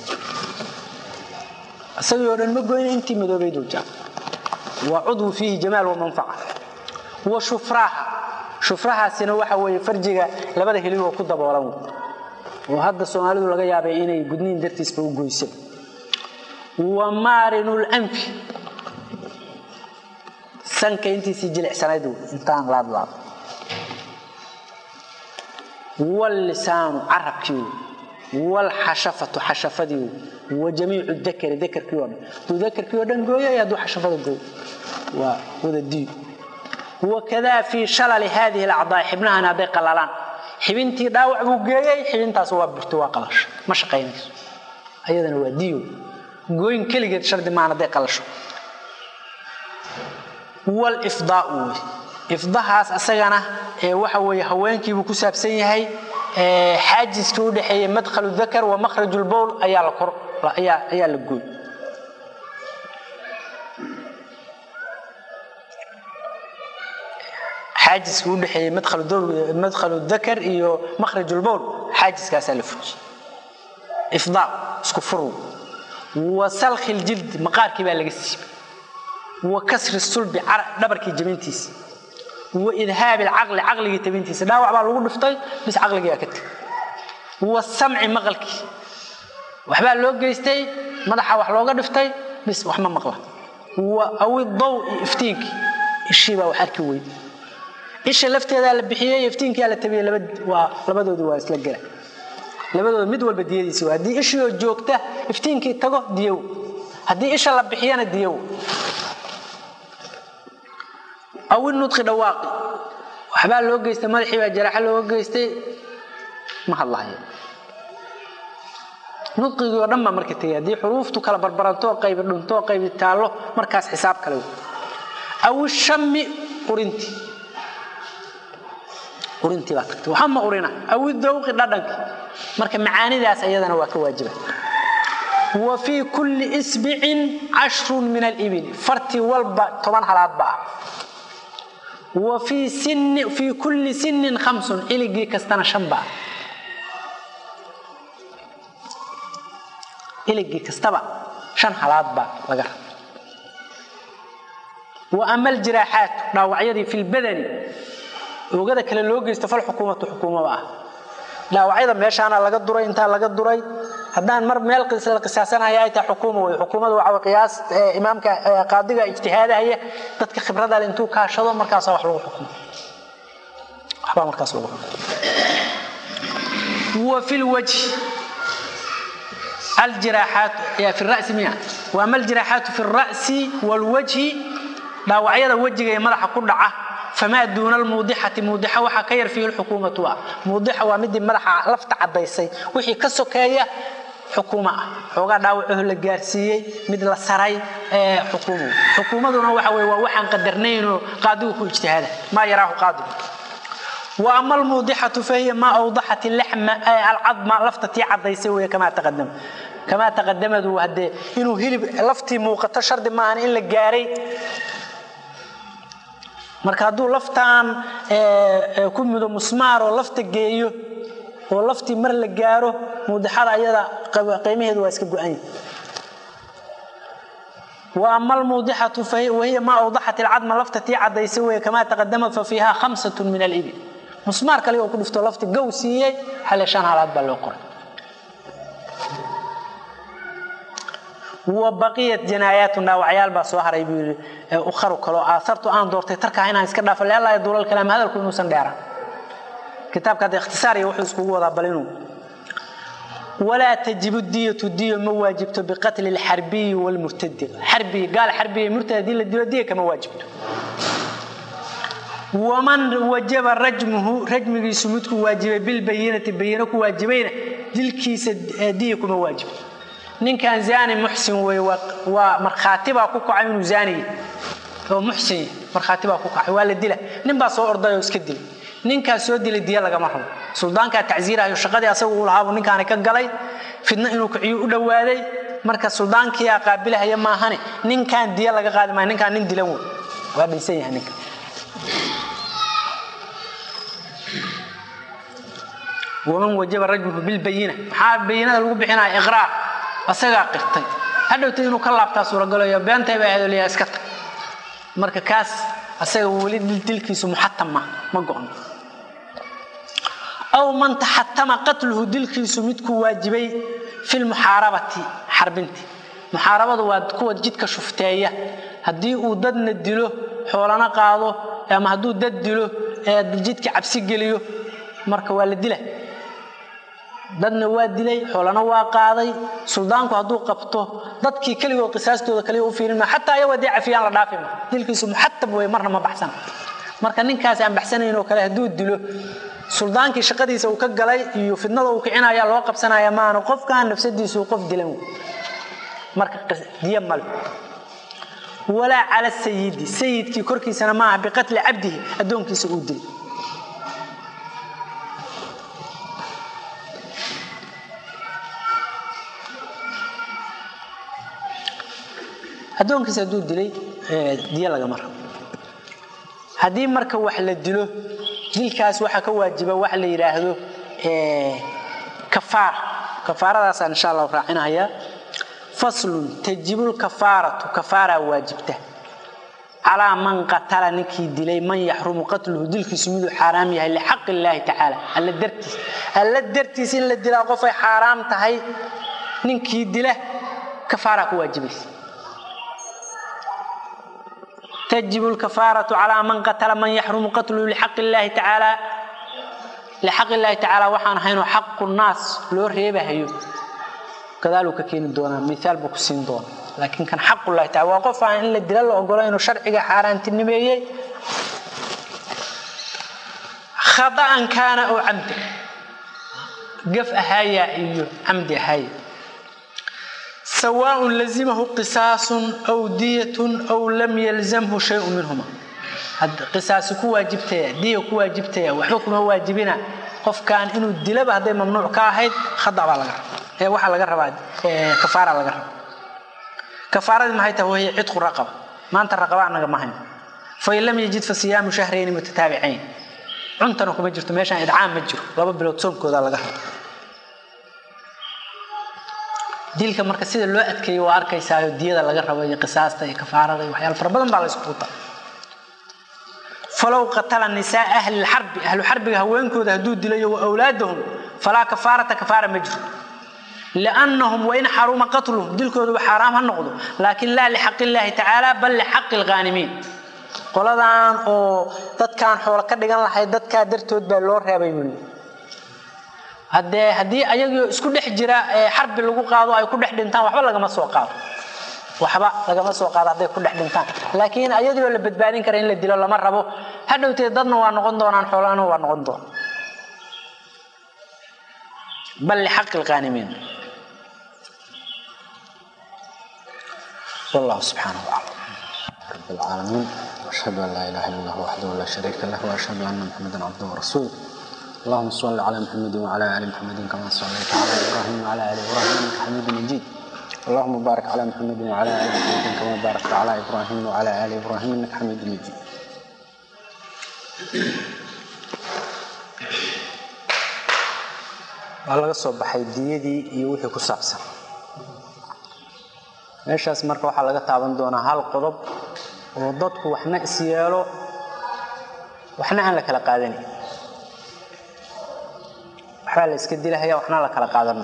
isagii oo dhan ma gooyna intii madoobayduu jaa waa cudwu fiihi jamaal wa manfaca wa shufraaha shufrahaasina waxa weeye farjiga labada hiligoo ku daboolan oo hadda soomaalidu laga yaabay inay gudniin dartiisba u goysa wa maarinul anfi sanka intiisii jilicsanayd intaan laadlaado wllisaanu carabkii wlxashafatu xashafadii wa jamiicu dakari dakarkii oo dhan haduu dakarkii oo dhan gooyo iyo hadduu xashafada gooyo waa wada diyo wakadaa fii shalali haadihi alacdaa xibnahan hadday qalalaan xibintii dhaawac buu geeyey xibintaas waa burto waa qalasho ma shaqaynayso ayadana waa diyo gooyin keligeed shardi maan hadday qalasho wlifdaau wey ifdahaas asagana waxa weeye haweenkiibuu ku saabsan yahay xaajiskii u dhexeeya madkhalu dakar wa makhraj lbowl ayaa la kor ayaa la gooy xaajiskii u dhexeeyey madkhalu dakar iyo makhraj lbowl xaajiskaasaa la fuji ifdaa isku furw wa salkhi ljildi maqaarkii baa laga siibay wa kasri sulbi dhabarkii jabintiisa wa idhaabi alcaqli caqligii tabintiisa dhaawac baa lagu dhiftay bis caqligiiaa ka teg wa samci maqalkii waxbaa loo geystay madaxa wax looga dhiftay bis wax ma maqla wa awi daw iftiinkii ishii baa wax arki weyd isha lafteedaa la bixiyey iftiinkiyaa la tabiyey labadoodu waa isla gela labadooda mid walba diyadiisa haddii ishiioo joogta iftiinkii tago diyow haddii isha la bixiyana diyow aw inudqi dhawaaqi waxbaa loo geystay madaxii baa jaraaxa looga geystay ma hadlahayo nudqigii oo dhan baa marka tegay haddii xuruuftu kala barbarantoo qaybi dhuntoo qaybi taallo markaas xisaab kale aw ishami urinti urintii baa tagtay waxa ma urina aw idawqi dhadhanki marka macaanidaas ayadana waa ka waajiba wa fii kulli isbicin cashrun min alibili fartii walba toban halaadba ah wa fii kulli sinin hamsun iligii kastana shan baa iligii kastaba shan halaad baa laga raba wa ama aljiraaxaatu dhaawacyadii fi lbadani oogada kale loo geysto falxukuumatu xukuumaba ah dhaawacyada meeshaana laga duray intaa laga duray haddaan mar meel la qisaasanaya ay tahay xukuuma wey xukuumadu waxa qiyaas imaamka qaadiga ijtihaadahaya dadka khibrada le intuu kaashado markaasa wax lagu xukumo waxbaa markaas lagu xukumo wa fi lwajhi aljiraaxaat fi ra'si miya wa ama aljiraaxaatu fi ra'si walwajhi dhaawacyada wejiga ee madaxa ku dhaca famaa duuna almuudixati muudixa waxaa ka yar fiihi lxukuumatu ah muudixa waa midii madaxa lafta caddaysay wixii ka sokeeya xukuuma ah xoogaa dhaawacaho la gaarsiiyey mid la saray xukuumo xukuumaduna waxa weye waa waxaan qadarnaynoo qaadigu ku ijtihaada maa yaraahu qaadigu wa ama almuudixatu fahiya maa awdaxat laxma alcadma lafta tii cadaysay wey kamaa taqadama kamaa taqadamadu haddee inuu hilib laftii muuqato shardi maahan in la gaaray marka hadduu laftaan ku mudo musmaar oo lafta geeyo oo laftii mar la gaaro muudixada ayada qiimaheedu waa iska go-anya wa ama almuudixatu wahiya maa awdaxat ilcadma lafta tii cadaysay wey kamaa taqadama fa fiiha khamsat min alibil musmaar kale oo ku dhifto lafti gow siiyey xale shan halaad baa loo qoray wa baqiyat janaayaatu dhaawacyaal baa soo haray buu yidhi ukharu kaloo aasartu aan doortay tarkaa inaan iska dhaafo leelaa duulal kalaam hadalku inuusan dheeraan kitaabka hadda ikhtisaariya wuxuu iskugu wadaa bal inuu walaa tajibu diyatu diyo ma waajibto biqatli lxarbiyi wlmurtadi xarbiyi gaal xarbiyi murtad haddii la dilo diya kama waajibto waman wajaba rajmuhu rajmigiisu midku waajibay bilbayinati bayino ku waajibayna dilkiisa diya kuma waajibto ninkan zaani muxsin wey waa markhaatibaa ku kacay inuu zaaniy oo muxsin markhaatibaa ku kacay waa la dila nin baa soo orday oo iska dilay ninkaa soo dilay diya lagama rabo suldaankaa tacsiirahayo shaqadii asaga uu lahaabuu ninkaani ka galay fidno inuu kiciyo u dhowaaday marka suldaankiyaa qaabilahaya maahane ninkaan diya laga qaadi maayo ninkaan nin dilan wey waa dhinsan yahay ninka waman wajaba rajmuhu bilbayina maxaa bayinada lagu bixinaya iqraar asagaa qirtay hadhowta inuu ka laabtaa suuragalayo beentay baa aadoliyaa iska tag marka kaas asaga weli dilkiisu muxatam ma ma go-no aw man taxatama qatluhu dilkiisu midkuu waajibay fi lmuxaarabati xarbinti muxaarabadu waa kuwa jidka shufteeya haddii uu dadna dilo xoolana qaado ama hadduu dad dilo jidka cabsi geliyo marka waa la dila dadna waa dilay xoolana waa qaaday suldaanku hadduu qabto dadkii keligood qisaastooda kaliya u fiirin ma xataa ayago dee cafiyaan la dhaafi ma dilkiisu muxatab wey marna ma baxsan marka ninkaas aan baxsanayn oo kale hadduu dilo suldaankii shaqadiisa uu ka galay iyo fidnada uu kicinaya loo qabsanaya maana qofkan nafsadiisu qof dilan wey marka diya male walaa cala sayidi sayidkii korkiisana maaha biqatli cabdihi addoonkiisa uu dilay addoonkiisa hadduu dilay diya lagama rabo haddii marka wax la dilo dilkaas waxaa ka waajiba waxa la yidhaahdo kafaara kafaaradaasaan insha allahu raacinayaa faslun tajibu lkafaaratu kafaaraa waajibta calaa man qatala ninkii dilay man yaxrumu qatluhu dilkiisu miduu xaaraam yahay lixaqi illaahi tacaala alla dartiis alla dartiis in la dilaa qofay xaaraam tahay ninkii dila kafaaraa ku waajibaysa تجب الكفارة على من قتل من يحرم قتله لحق الله تعالى لحق الله تعالى وحان حين حق الناس لو ريبه هيو كذلك كين دونا مثال بكسين دونا لكن كان حق الله تعالى وقف عن إن الدلال أقول إنه شرعي حاران تنبيه خطأ كان أو عمد قف أهايا إيو عمد أهايا سواء لزمه قصاص أو دية أو لم يلزمه شيء منهما قصاص كو واجبتيا دية كو واجبتيا وحكم واجبنا قف كان إنه الدلب هذا ممنوع كاهد خضع على غير هي واحد لغير رباد كفارة لغير كفارة ما هي وهي عتق الرقبة ما أنت الرقبة أنا ما هي فإن لم يجد فصيام شهرين متتابعين عنتنا كما جرت ماشان إدعام مجر لابا بلو تصوم كذا لغير dilka marka sida loo adkeeyo waa arkaysaayo diyada laga rabo iyo qisaasta iyo kafaarada iyo waxyaalo fara badan baa la isku quta falow qatala nisaa ahli lxarbi ahlu xarbiga haweenkooda hadduu dilayo wa awlaadahum falaa kafaarata kafaara ma jiro liannahum wain xaruma qatluhum dilkoodu xaaraam ha noqdo laakin laa lixaqi illaahi tacaala bal lixaqi lghaanimiin qoladan oo dadkaan xoolo ka dhigan lahay dadkaa dartood baa loo reebay weli haddee haddii ayagoo isku dhex jira xarbi lagu qaado ay ku dhex dhintaan waxba lagama soo qaado waxba lagama soo qaado hadday ku dhex dhintaan laakiin ayadioo la badbaadin kara in la dilo lama rabo hadhowteed dadna waa noqon doonaan xoolana waa noqon doonaan bal lixaqi lqaanimiin wallahu subxaanahu aclam رب العالمين وأشهد أن لا إله إلا الله وحده لا شريك له وأشهد أن محمدا عبده ورسوله اللهم صل على محمد وعلى آل محمد كما صليت على إبراهيم وعلى آل إبراهيم إنك حميد مجيد اللهم بارك على محمد وعلى آل محمد كما باركت على إبراهيم وعلى آل إبراهيم إنك حميد مجيد waa laga soo baxay diyadii iyo wixii ku saabsan meeshaas marka waxaa laga taaban doonaa hal qodob oo dadku waxna is yeelo waxna aan la kala qaadanin waxbaa la iska dilahaya waxna la kala qaadan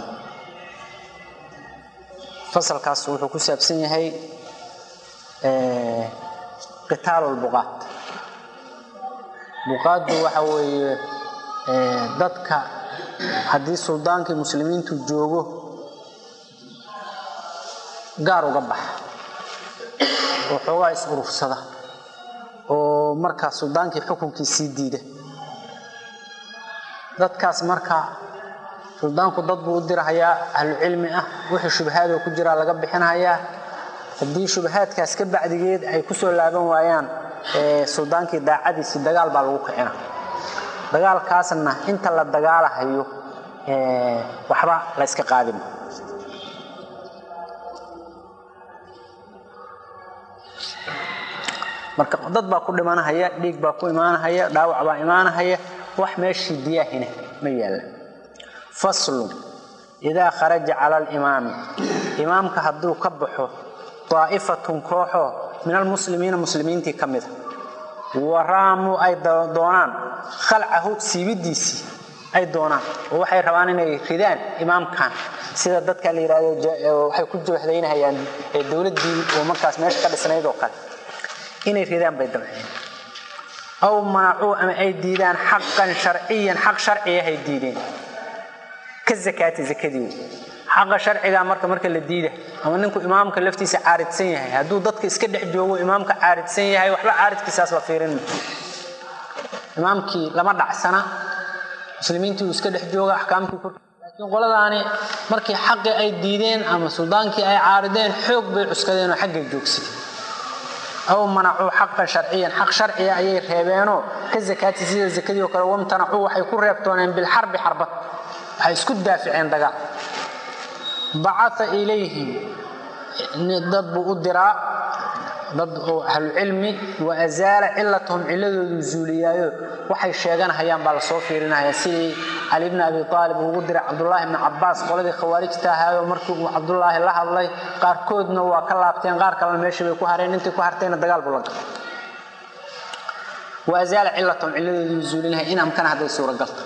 fasalkaas wuxuu ku saabsan yahay qitaalu lbuqaad buqaaddu waxa weeye dadka haddii suldaankii muslimiintu joogo gaar uga baxa oo xoogaa is urursada oo markaa suldaankii xukunkii sii diida dadkaas marka suldaanku dad buu u dirahayaa ahlucilmi ah wixii shubahaadoo ku jiraa laga bixinhayaa haddii shubahaadkaas ka bacdigeed ay ku soo laaban waayaan suldaankii daacadiisii dagaal baa lagu kicina dagaalkaasna inta la dagaalahayo waxba la yska qaadima marka dad baa ku dhimanahaya dhiig baa ku imaanahaya dhaawac baa imaanahaya wax meeshii diyaahina ma yaalla faslun idaa kharaja cala alimaami imaamka hadduu ka baxo daa'ifatun kooxoo min almuslimiina muslimiintii ka mida waraamuu ay doonaan khalcahu siibidiisii ay doonaan oo waxay rabaan inay ridaan imaamkan sida dadka la yidhahdo waxay ku jabahdaynahayaan dowladdii oo markaas meesha ka dhisnayd oo kale inay ridaan bay dabceen aw manacuu ama ay diidaan xaqan sharciyan xaq sharciyahay diideen ka zakaati zakadii xaqa sharcigaa marka marka la diida ama ninku imaamka laftiisa caaridsan yahay hadduu dadka iska dhex joogo imaamka caaridsan yahay waxba caaridkiisaas la fiirin imaamkii lama dhacsana muslimiintii uu iska dhex jooga axkaamtii laakiin qoladaani markii xaqii ay diideen ama suldaankii ay caarideen xoog bay cuskadeen oo xaggay joogsadeen aw manacuu xaqan sharciyan xaq sharciya ayay reebeenoo ka zakaati sida zakadii oo kale wamtanacuu waxay ku reebtooneen bilxarbi xarbad waxay isku daaficeen dagaal bacaa ilayhim dad buu u diraa dad oo ahlucilmi wa azaala cilatahum ciladoodu zuuliyaayo waxay sheeganahayaan baa lasoo fiirinaya sidii cali bni abi aalib uu ugu diray cabdulaahi bni cabaas qoladii khawaarijta ahaayo markii uu cabdulaahi la hadlay qaarkoodna waa ka laabteen qaar kalena meeshii bay ku hareen intii ku hartayna dagaal buu la galay wa azaala cilatahum ciladoodu zuulinaya in amkana hadday suuragalta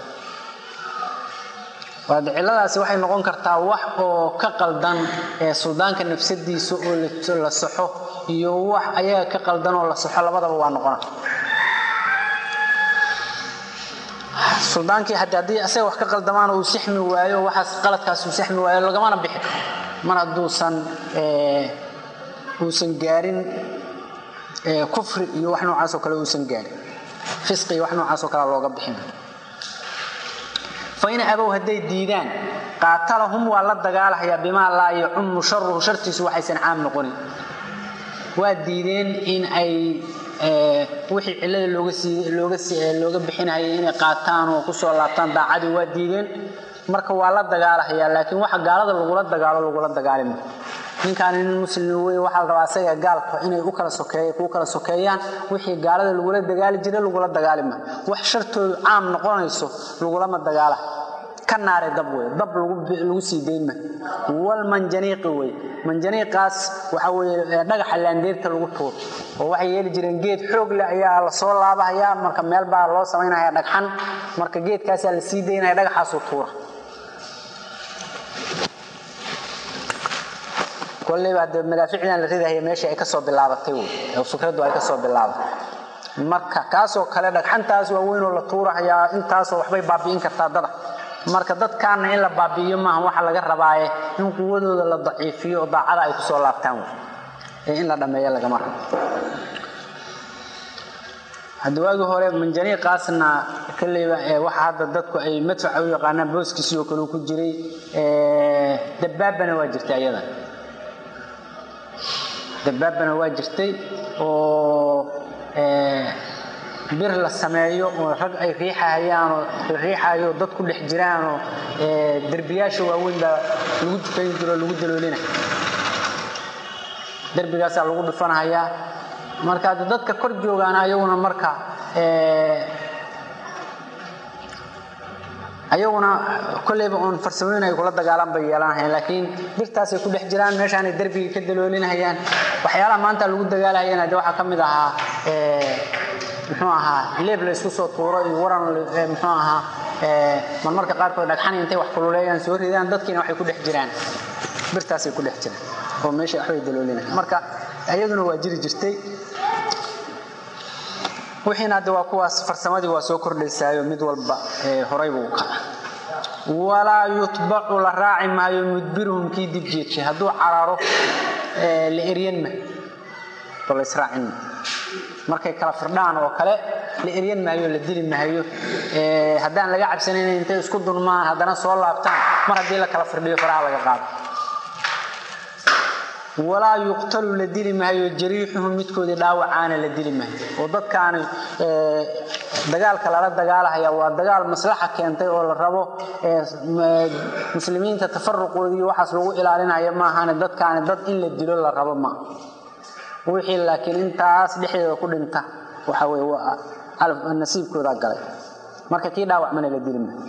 ciladaasi waxay noqon kartaa wax oo ka qaldan suldaanka nafsadiisa oo la saxo iyo wax ayaga ka qaldan oo la saxo labadaba waa noqona suldaankii haddii asaga wax ka qaldamaan uu sixmi waayo waxaas qaladkaas uu sixmi waayo lagamana bixi karo mar hadduusan uusan gaarin kufri iyo wax noocaasoo kale uusan gaarin fisqi iyo wax noocaasoo kale looga bixin fain abow hadday diidaan qaatalahum waa la dagaalahayaa bimaa laa yacumu sharuhu shartiisu waxaysan caam noqonin waa diideen in ay wixii cilada looga bixinayay inay qaataan oo kusoo laabtaan daacadii waa diideen marka waa la dagaalahayaa laakiin waxa gaalada lagula dagaalo lagula dagaalima ninkaani nin muslim wey waxaa la rabaa asaga gaalka inay u kala sokeey kuu kala sokeeyaan wixii gaalada lagula dagaali jiray lagula dagaalima wax shartoodu caam noqonayso lagulama dagaala ka naare dab wey dab lagu sii daynma walmanjaniiqi wey manjaniiqaas waxa weye dhagaxa laandeerta lagu tuuro oo waxay yeeli jireen geed xoog leh ayaa lasoo laabahayaa marka meel baa loo samaynaya dhagxan marka geedkaasaa la sii daynaya dhagaxaasuu tuura koleyba de madaaficdan la ridahaya meeshii ay kasoo bilaabatay wey oo fikraddu ay kasoo bilaabatay marka kaasoo kale dhagxantaas waaweynoo la tuurahayaa intaasoo waxbay baabi'in kartaa dada marka dadkaana in la baabi'iyo maaha waxa laga rabaaye in quwadooda la daciifiyo oo daacada ay kusoo laabtaan wey ee in la dhammeeyo lagama rabo hadda waagii hore manjaniiqaasna kaleyba waxa hadda dadku ay madfaca u yaqaanaan booskiisii oo kale ku jiray dabbaabana waa jirta iyadan dabaabana waa jirtay oo bir la sameeyo oo rag ay riixahayaanoo riixayo dad ku dhex jiraanoo derbiyaasha waaweyn baa lagu dukayn jiro lagu daloolina derbigaasaa lagu dhufanahayaa marka dadka kor joogaan ayaguna marka ayaguna kolleyba oon farsamooyin ay kula dagaalan bay yeelanahayaan laakiin birtaasay ku dhex jiraan meeshaanay derbiga ka daloolinahayaan waxyaalaha maanta lagu dagaalahayana de waxaa ka mid ahaa muxuu ahaa leeb la isku soo tuuro iyo waran muxuu ahaa marmarka qaarkood dhagxani intay wax kululeeyaan soo ridaan dadkiina waxay ku dhex jiraan birtaasay ku dhex jiraan oo meesha waxbay daloolinayan marka iyaduna waa jiri jirtay wixiina hadda waa kuwaas farsamadii waa soo kordhaysaayo mid walba horay buu kaca walaa yutbacu la raaci maayo mudbiruhum kii dib jeedshay hadduu cararo la eryan ma oo la israacin ma markay kala firdhaan oo kale la eryan maayo la dili maayo haddaan laga cabsanayn intay isku dunmaan haddana soo laabtaan mar haddii la kala firdhiyo faraha laga qaado walaa yuqtalu la dili maayo jariixuhum midkoodii dhaawacaana la dili maayo oo dadkaani dagaalka lala dagaalahaya waa dagaal maslaxa keentay oo la rabo muslimiinta tafaruqoodii waxaas lagu ilaalinaya maahane dadkaani dad in la dilo la rabo maa wixii laakiin intaas dhexdeeda ku dhinta waxa weye waa nasiibkooda galay marka kii dhaawacmana la dili maayo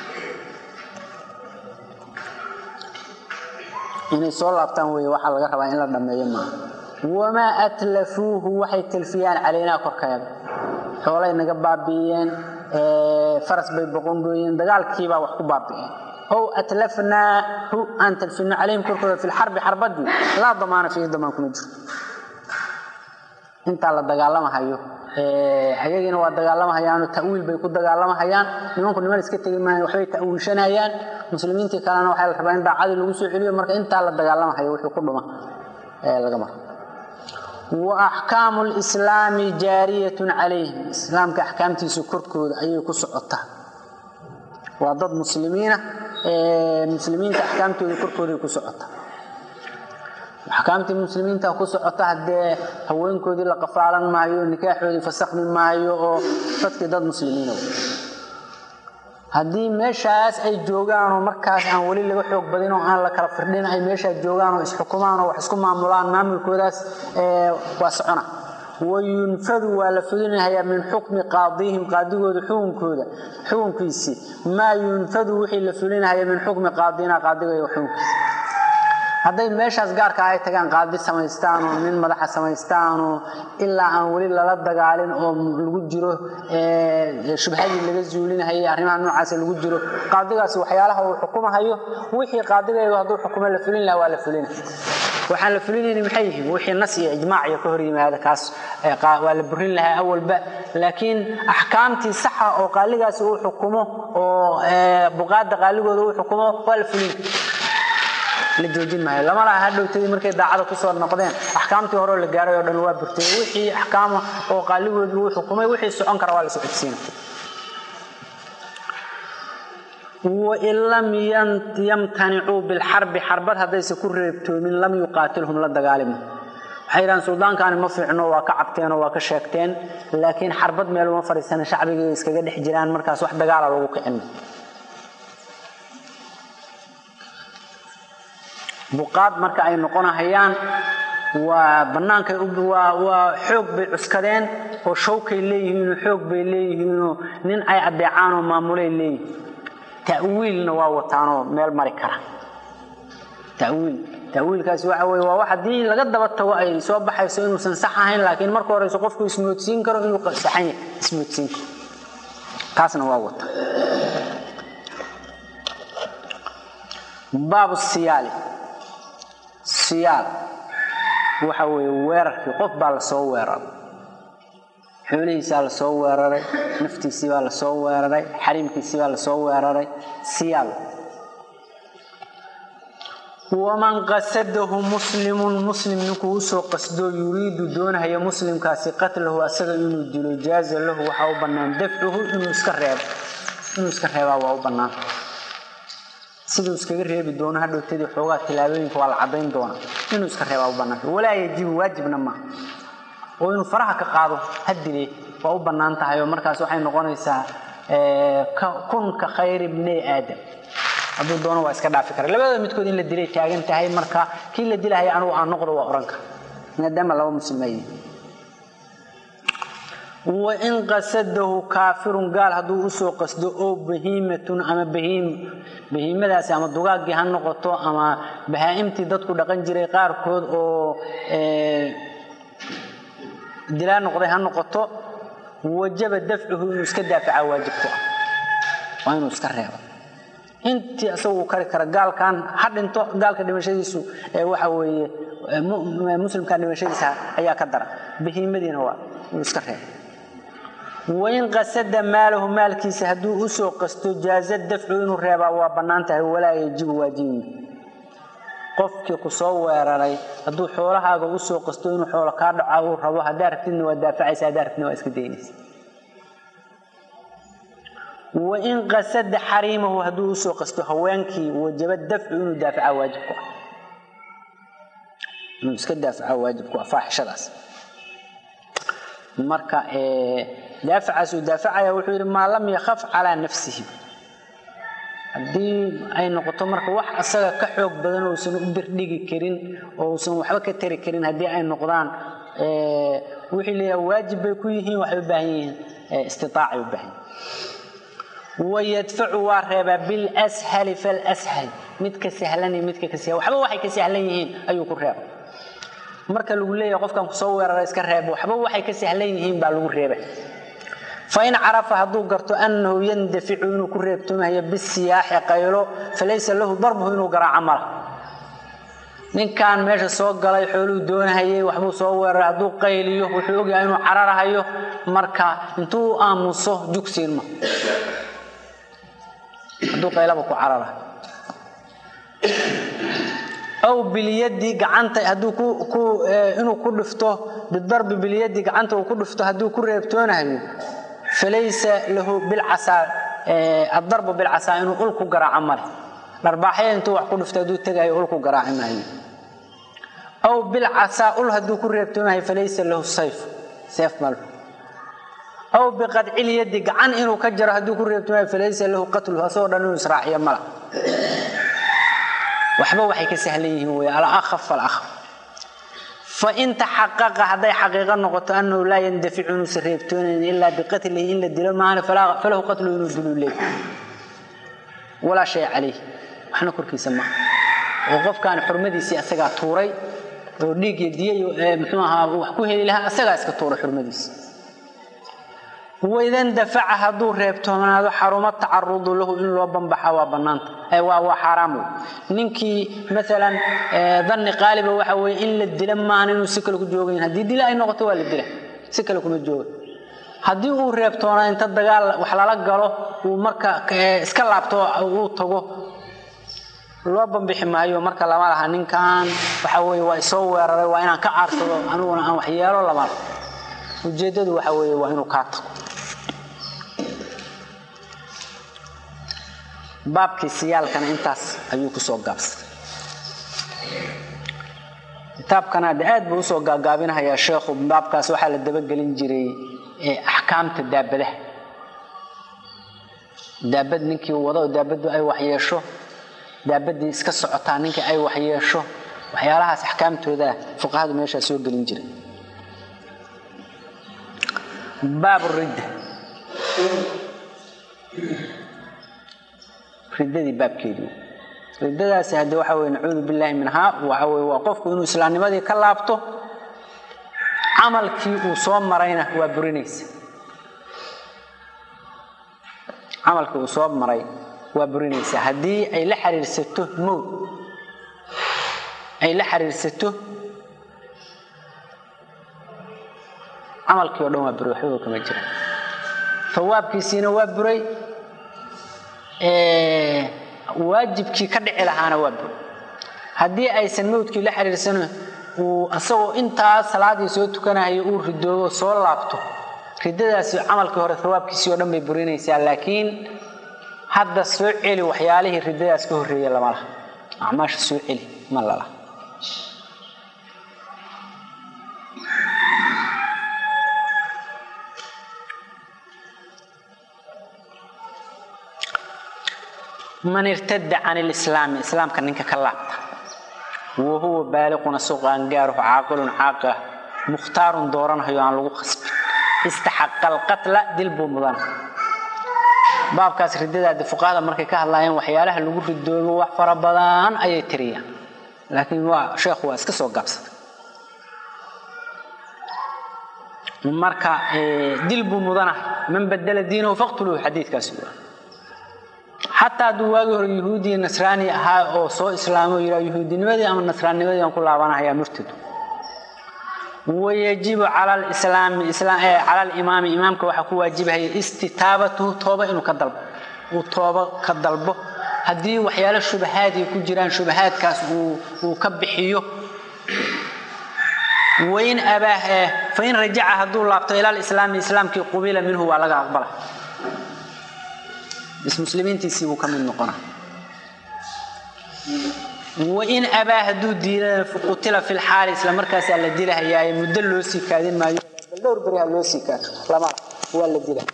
inay soo laabtaan wey waxaa laga rabaa in la dhammeeyo maaha wamaa atlafuuhu waxay talfiyaan calaynaa korkeeda xoolay naga baabi'iyeen faras bay boqongooyeen dagaalkiibaa wax ku baabi'een ow atlafnaahu aan talfino calayhim korkooda fi lxarbi xarbadii laa damaana fiihi damaan kuma jiro intaa la dagaalamahayo ayagiina waa dagaalamahayaano tawiil bay ku dagaalamahayaan nimanku niman iska tegi maayan waxbay tawiilshanayaan muslimiintii kalena waxaa la rabaa in daacadii lagu soo celiyo marka intaa la dagaalamahayo wuxuu ku dhuma laga maro wa axkaamu lislaami jaariyatun calayhim islaamka axkaamtiisa korkooda ayay ku socotaa waa dad muslimiina muslimiinta axkaamtooda korkooday ku socotaa axkaamtii muslimiinta ku socota haddee haweenkoodii la qafaalan maayo nikaaxoodii fasakmi maayo oo dadkii dad muslimiina haddii meeshaas ay joogaan oo markaas aan weli laga xoog badin oo aan la kala firdhin ay meeshaas joogaan oo isxukumaan oo wax isku maamulaan maamulkoodaas waa socona wayunfadu waa la fulinahayaa min xukmi qaadihim qaadigooda xukunkooda xukunkiisii maa yunfadu wixii la fulinahaya min xukmi qaadina qaadiga xukunkiisi hadday meeshaas gaarka ay tagaan qaadi samaystaanoo nin madaxa samaystaanoo ilaa aan weli lala dagaalin oo lagu jiro shubhadii laga zuulinahayay arrimaha noocaas lagu jiro qaadigaasi waxyaalaha uu xukumahayo wixii qaadigeedu hadduu xukumo la fulin lahaa waa la fulina waxaan la fulinayni maxay yihiin wixii nas iyo ijmaac iyo ka hor yimaada kaas waa la burin lahaa awalba laakiin axkaamtii saxa oo qaaligaasi uu xukumo oo buqaada qaaligooda uu xukumo waa la fulin la joojin maayo lama laha hadhowtadii markay daacada kusoo noqdeen axkaamtii horeo la gaaray oo dhan waa burtay wixii axkaama oo qaaligoodii uu xukumay wixii socon kara waa la socodsiina wain lam yamtanicuu bilxarbi xarbad haddayse ku reebtoomin lam yuqaatilhum la dagaalima waxay yidhahaan suldaankaani ma fiicno waa ka cabteenoo waa ka sheegteen laakiin xarbad meel uma fadhiisana shacbigay iskaga dhex jiraan markaas wax dagaala lagu kicin buqaad marka ay noqonahayaan waa bannaankay waa xoog bay cuskadeen oo shawkay leeyihiinoo xoog bay leeyihiinoo nin ay adeecaanoo maamulay leeyihiin ta'wiilna waa wataanoo meel mari kara tawiil tawiilkaasi waxa weye waa wax haddii laga daba tago ay soo baxayso inuusan sax ahayn laakiin marka horeyso qofku ismoodsiin karo inuu saxan yahay ismoodsiin karo taasna waa wata baabu siyaali siyaal waxa weeye weerarkii qof baa lasoo weeraray xoolihiisaa lasoo weeraray naftiisii baa lasoo weeraray xariimkiisii baa lasoo weeraray siyaal waman qasadahu muslimun muslim ninkuu usoo qasdoo yuriidu doonahaya muslimkaasi qatlahu asaga inuu dilo jaaza lahu waxaa u bannaan dafcuhu inuu iska reebo inuu iska reebaa waa u bannaan siduu iskaga reebi doono hadhowtadii xoogaa tilaabooyinka waa la cadayn doona inuu iska reebaa u banaanta walaa yajibu waajibna maaha oo inuu faraha ka qaado hadile waa u bannaan tahay oo markaas waxay noqonaysaa kun ka khayri bni aadam hadduu doono waa iska dhaafi kara labadooda midkood in la dilay taagan tahay marka kii la dilahaya anugu aan noqdo waa ohan kara maadaama laba muslimayi wain qasadahu kaafirun gaal hadduu usoo qasdo oo bahiimatun ama bahiim bahiimadaasi ama dugaaggii ha noqoto ama bahaa'imtii dadku dhaqan jiray qaarkood oo dilaa noqday ha noqoto wajaba dafcuhu inuu iska daafaca waajib ku ah waa inuu iska reebo intii isagu uu kari kara gaalkan ha dhinto gaalka dhimashadiisu waxa weeye muslimkan dhimashadiisa ayaa ka dara bahiimadiina waa inuu iska reebo wain qasada maalahu maalkiisa hadduu usoo qasto jaaza dafcu inuu reebaa waa bannaan tahay walaa yajibu waajibi qofkii ku soo weeraray hadduu xoolahaaga usoo qasto inuu xoolo kaa dhaca uu rabo haddaa rabtidna waa daafacaysa haddaa rabtidna waa iska daynaysa wain qasada xariimahu hadduu usoo qasto haweenkii wajaba dafcu inuu daafaca waajib ku ah inuu iska daafaca waajib ku ah faaxishadaas marka daafacaas uu daafacaya wuxuu yidhi maa lam yakhaf calaa nafsihi haddii ay noqoto marka wax asaga ka xoog badan ousan u birdhigi karin oo usan waxba ka tari karin haddii ay noqdaan wixii leeyahay waajib bay ku yihiin waxay u baahan yihiin istiaacay u baahan yihin wayadfacu waa reebaa bilshali falshal midka sahlani midka ka sahlan waxba waxay ka sahlan yihiin ayuu ku reeba marka lagu leeyahay qofkan kusoo weerara iska reeb waxba waxay ka sahlan yihiin baa lagu reeba fain carafa hadduu garto annahu yandaficu inuu ku reebtoomahayo bisiyaaxi qaylo falaysa lahu darbuhu inuu garaaco mala ninkan meesha soo galay xooluu doonahayay waxbuu soo weeraray hadduu qayliyo wuxuu ogyahay inuu cararahayo marka intuu u aamuso jugsiinma hadduu qaylaba ku carara aw bilyadi gacanta hadduu inuu ku dhifto bidarbi bilyadi gacanta uu ku dhifto hadduu ku reebtoonahayo falaysa lahu bilcasaa adarbu bilcasaa inuu ul ku garaaco male dharbaaxya intuu wax ku dhifto hadduu tegayo ul ku garaaci maayo aw bilcasaa ul hadduu ku reebtoonahayo falaysa lahu sayf seef mal aw biqadcilyadi gacan inuu ka jaro hadduu ku reebtoonahayo falaysa lahu qatluhu asagoo dhan inuu israaciyo mala waxba waxay ka sahlan yihiin wey alahaf falahaf fain taxaqaqa hadday xaqiiqo noqoto annahu laa yandaficu inuusan reebtoonayn ilaa biqatlihi in la dilo maana falahu qatlu inuu diluu leey walaa shay calayh waxna korkiisa maaha oo qofkaan xurmadiisii asagaa tuuray oo dhiig iyo diyay muxuu ahaa wax ku heli lahaa asagaa iska tuuray xurmadiisi waidan dafaca hadduu reebtoonaado xarumo tacarudu lahu in loo bambaxa waa banaanta waa xaaraam wey ninkii maalan danni qaaliba waxa weye in la dila maahan inuu si kale ku joogayn haddii dila ay noqoto waa la dila si kale kuma jooga haddii uu reebtoonaa inta dagaal wax lala galo uu marka iska laabto uu tago loo bambixi maayo marka lama laha ninkan waxa weye waa isoo weeraray waa inaan ka caarsado aniguna aan waxyeelo lama ujeedadu waxa weye waa inuu kaa tago baabkii siyaalkana intaas ayuu kusoo gaabsaday kitaabkana de aad buu usoo gaagaabinahayaa sheekhu baabkaas waxaa la dabagelin jiray axkaamta daabadaha daabad ninkii wado oo daabaddu ay waxyeesho daabadii iska socotaa ninkii ay waxyeesho waxyaalahaas axkaamtooda fuqahadu meeshaa soo gelin jiray baab ridda riddadii baabkeedii riddadaasi hadde waxa weye nacuudu billaahi minhaa waxa weye waa qofku inuu islaamnimadii ka laabto camalkii uu soo marayna waa burinaysa camalkii uu soo maray waa burinaysa haddii ay la xiriirsato mowd ay la xiriirsato camalkii o dhan waa buray waxbaba kama jira fawaabkiisiina waa buray waajibkii ka dhici lahaana waa buray haddii aysan mowdkii la xiriirsano uu asagoo intaa salaadii soo tukanayo uu ridoobo soo laabto ridadaasi camalkii hore fawaabkiisii oo dhan bay burinaysaa laakiin hadda soo celi waxyaalihii ridadaas ka horreeyay lama laha acmaasha soo celi ma lala man irtada can lislaami islaamka ninka ka laabta wa huwa baaliquna suqaangaaruhu caaqilun caaqa mukhtaarun dooranahayo aan lagu khasbin istaxaqa alqatla dil buu mudana baabkaas ridadaadi fuqahada markay ka hadlaayeen waxyaalaha lagu ridoobo wax fara badan ayay tiriyaan laakiin waa sheekhu waa iska soo gaabsaday marka dil buu mudanahay man badala diinahu faqtuluhu xadiidkaasi waa xataa hadduu waagii hore yahuudiya nasraani ahaa oo soo islaamo yidhaa yahuudinimadii ama nasraannimadii aan ku laabanahayaa murtad wayajibu cala lislaami cala alimaami imaamka waxaa ku waajibahaya istitaabatuhu tooba inuu ka dalbo uu tooba ka dalbo haddii waxyaalo shubahaadii ku jiraan shubahaadkaas uu ka bixiyo wain abaah fain rajaca hadduu laabto ila lislaami islaamkii qubila minhu waa laga aqbala muslimiintiisii buu ka mid noqona wain abaa hadduu diidana qutila fi lxaali isla markaasaa la dilahayaaye muddo loo sii kaadin maayo bal dhowr beriha loo sii kaado lama waa la dila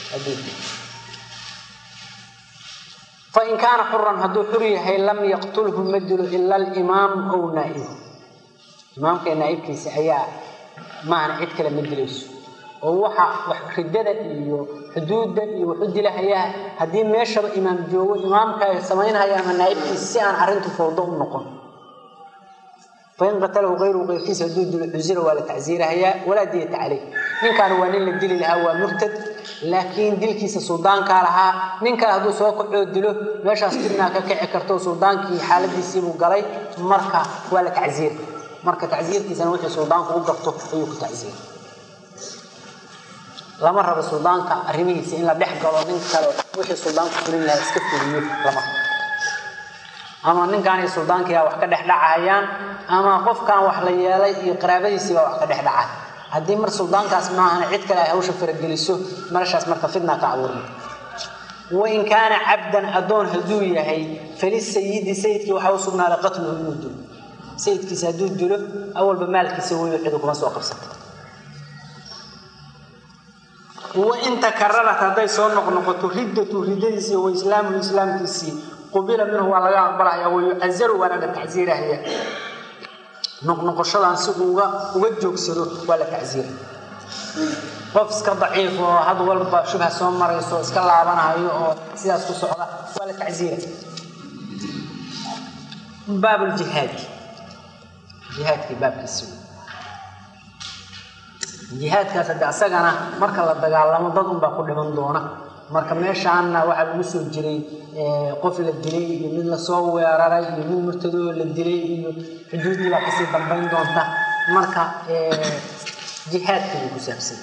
fain kaana xuran hadduu xur yahay lam yaqtulhu ma dilo ila alimaam ow naaib imaamka naaibkiisa ayaa maahana cid kale ma dilayso oo waxa ridada iyo xuduudda iyo wuxu dilahayaa haddii meeshaba imaam joogo imaamka samaynhaya ama naaibkiisa si aan arrintu fawdo u noqon fain qatalahu ayruhu qayrkiisa hadduu dilo cusira waa la tacsiirahayaa walaa diyata caleyh ninkaan waa nin la dili lahaa waa murtad laakiin dilkiisa suldaankaa lahaa nin kale hadduu soo kacoo dilo meeshaas dibnaa ka kici karto suldaankii xaaladiisiibuu galay marka waa la tacsiir marka tacsiirkiisana wixii suldaanku u garto ayuu ku tacsiir lama rabo suldaanka arrimihiisa in la dhex galo nin kale wixii suldaanku fulin lahaa iska fuliyo lama ama ninkaan iyo suldaankiiaa wax ka dhex dhacahayaan ama qofkan wax la yeelay iyo qaraabadiisiibaa wax ka dhex dhacay haddii mar suldaankaas maahana cid kale ay hawsha farageliso meeshaas marka fidna ka abuurma wain kaana cabdan addoon hadduu yahay falisayidi sayidkii waxaa u sugnaaday qatluhu inuu dilo sayidkiisa hadduu dilo awalba maalkiisa weyo cidu kuma soo qabsatay wain takararat hadday soo noqnoqoto riddatu riddadiisii wa islaamuhu islaamkiisii qubila minhu waa laga aqbalaya wayucazaru waana la tacsiirahaya noqnoqoshadan si uga uga joogsado waa la tacsiira qof iska daciif oo had walba shubha soo marayso iska laabanayo oo sidaas ku socda waa la tacsiira baab ljihaadi jihaadkii baabkiisi jihaadkaas hadde asagana marka la dagaalamo dad unbaa ku dhiman doona marka meeshaanna waxaa lagu soo jiray qof la dilay iyo mid lasoo weeraray iyo mid murtadoo la dilay iyo xuduuddii baa kasii dambayn doonta marka jihaadkii buu ku saabsan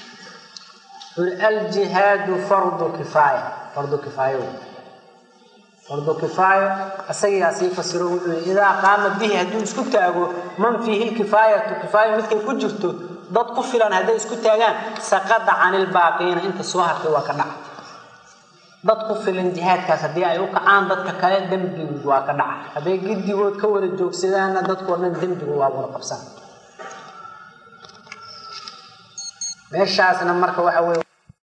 aljihaadu fardu kifaaya fardu kifaayo fardu kifaayo isagiyaa sii fasiro wuxuu yii idaa qaama bihi hadduu isku taago man fiihi lkifaayatu kifaayo midkay ku jirto dad ku filan hadday isku taagaan saqada can ilbaaqiina inta soo hartay waa ka dhaca dad ku filan jihaadkaas haddii ay u kacaan dadka kale dembigu waa ka dhaca hadday giddigood ka wada joogsadaanna dadkoo dhan dembigu waa wada qabsan meeshaasna marka waxa weye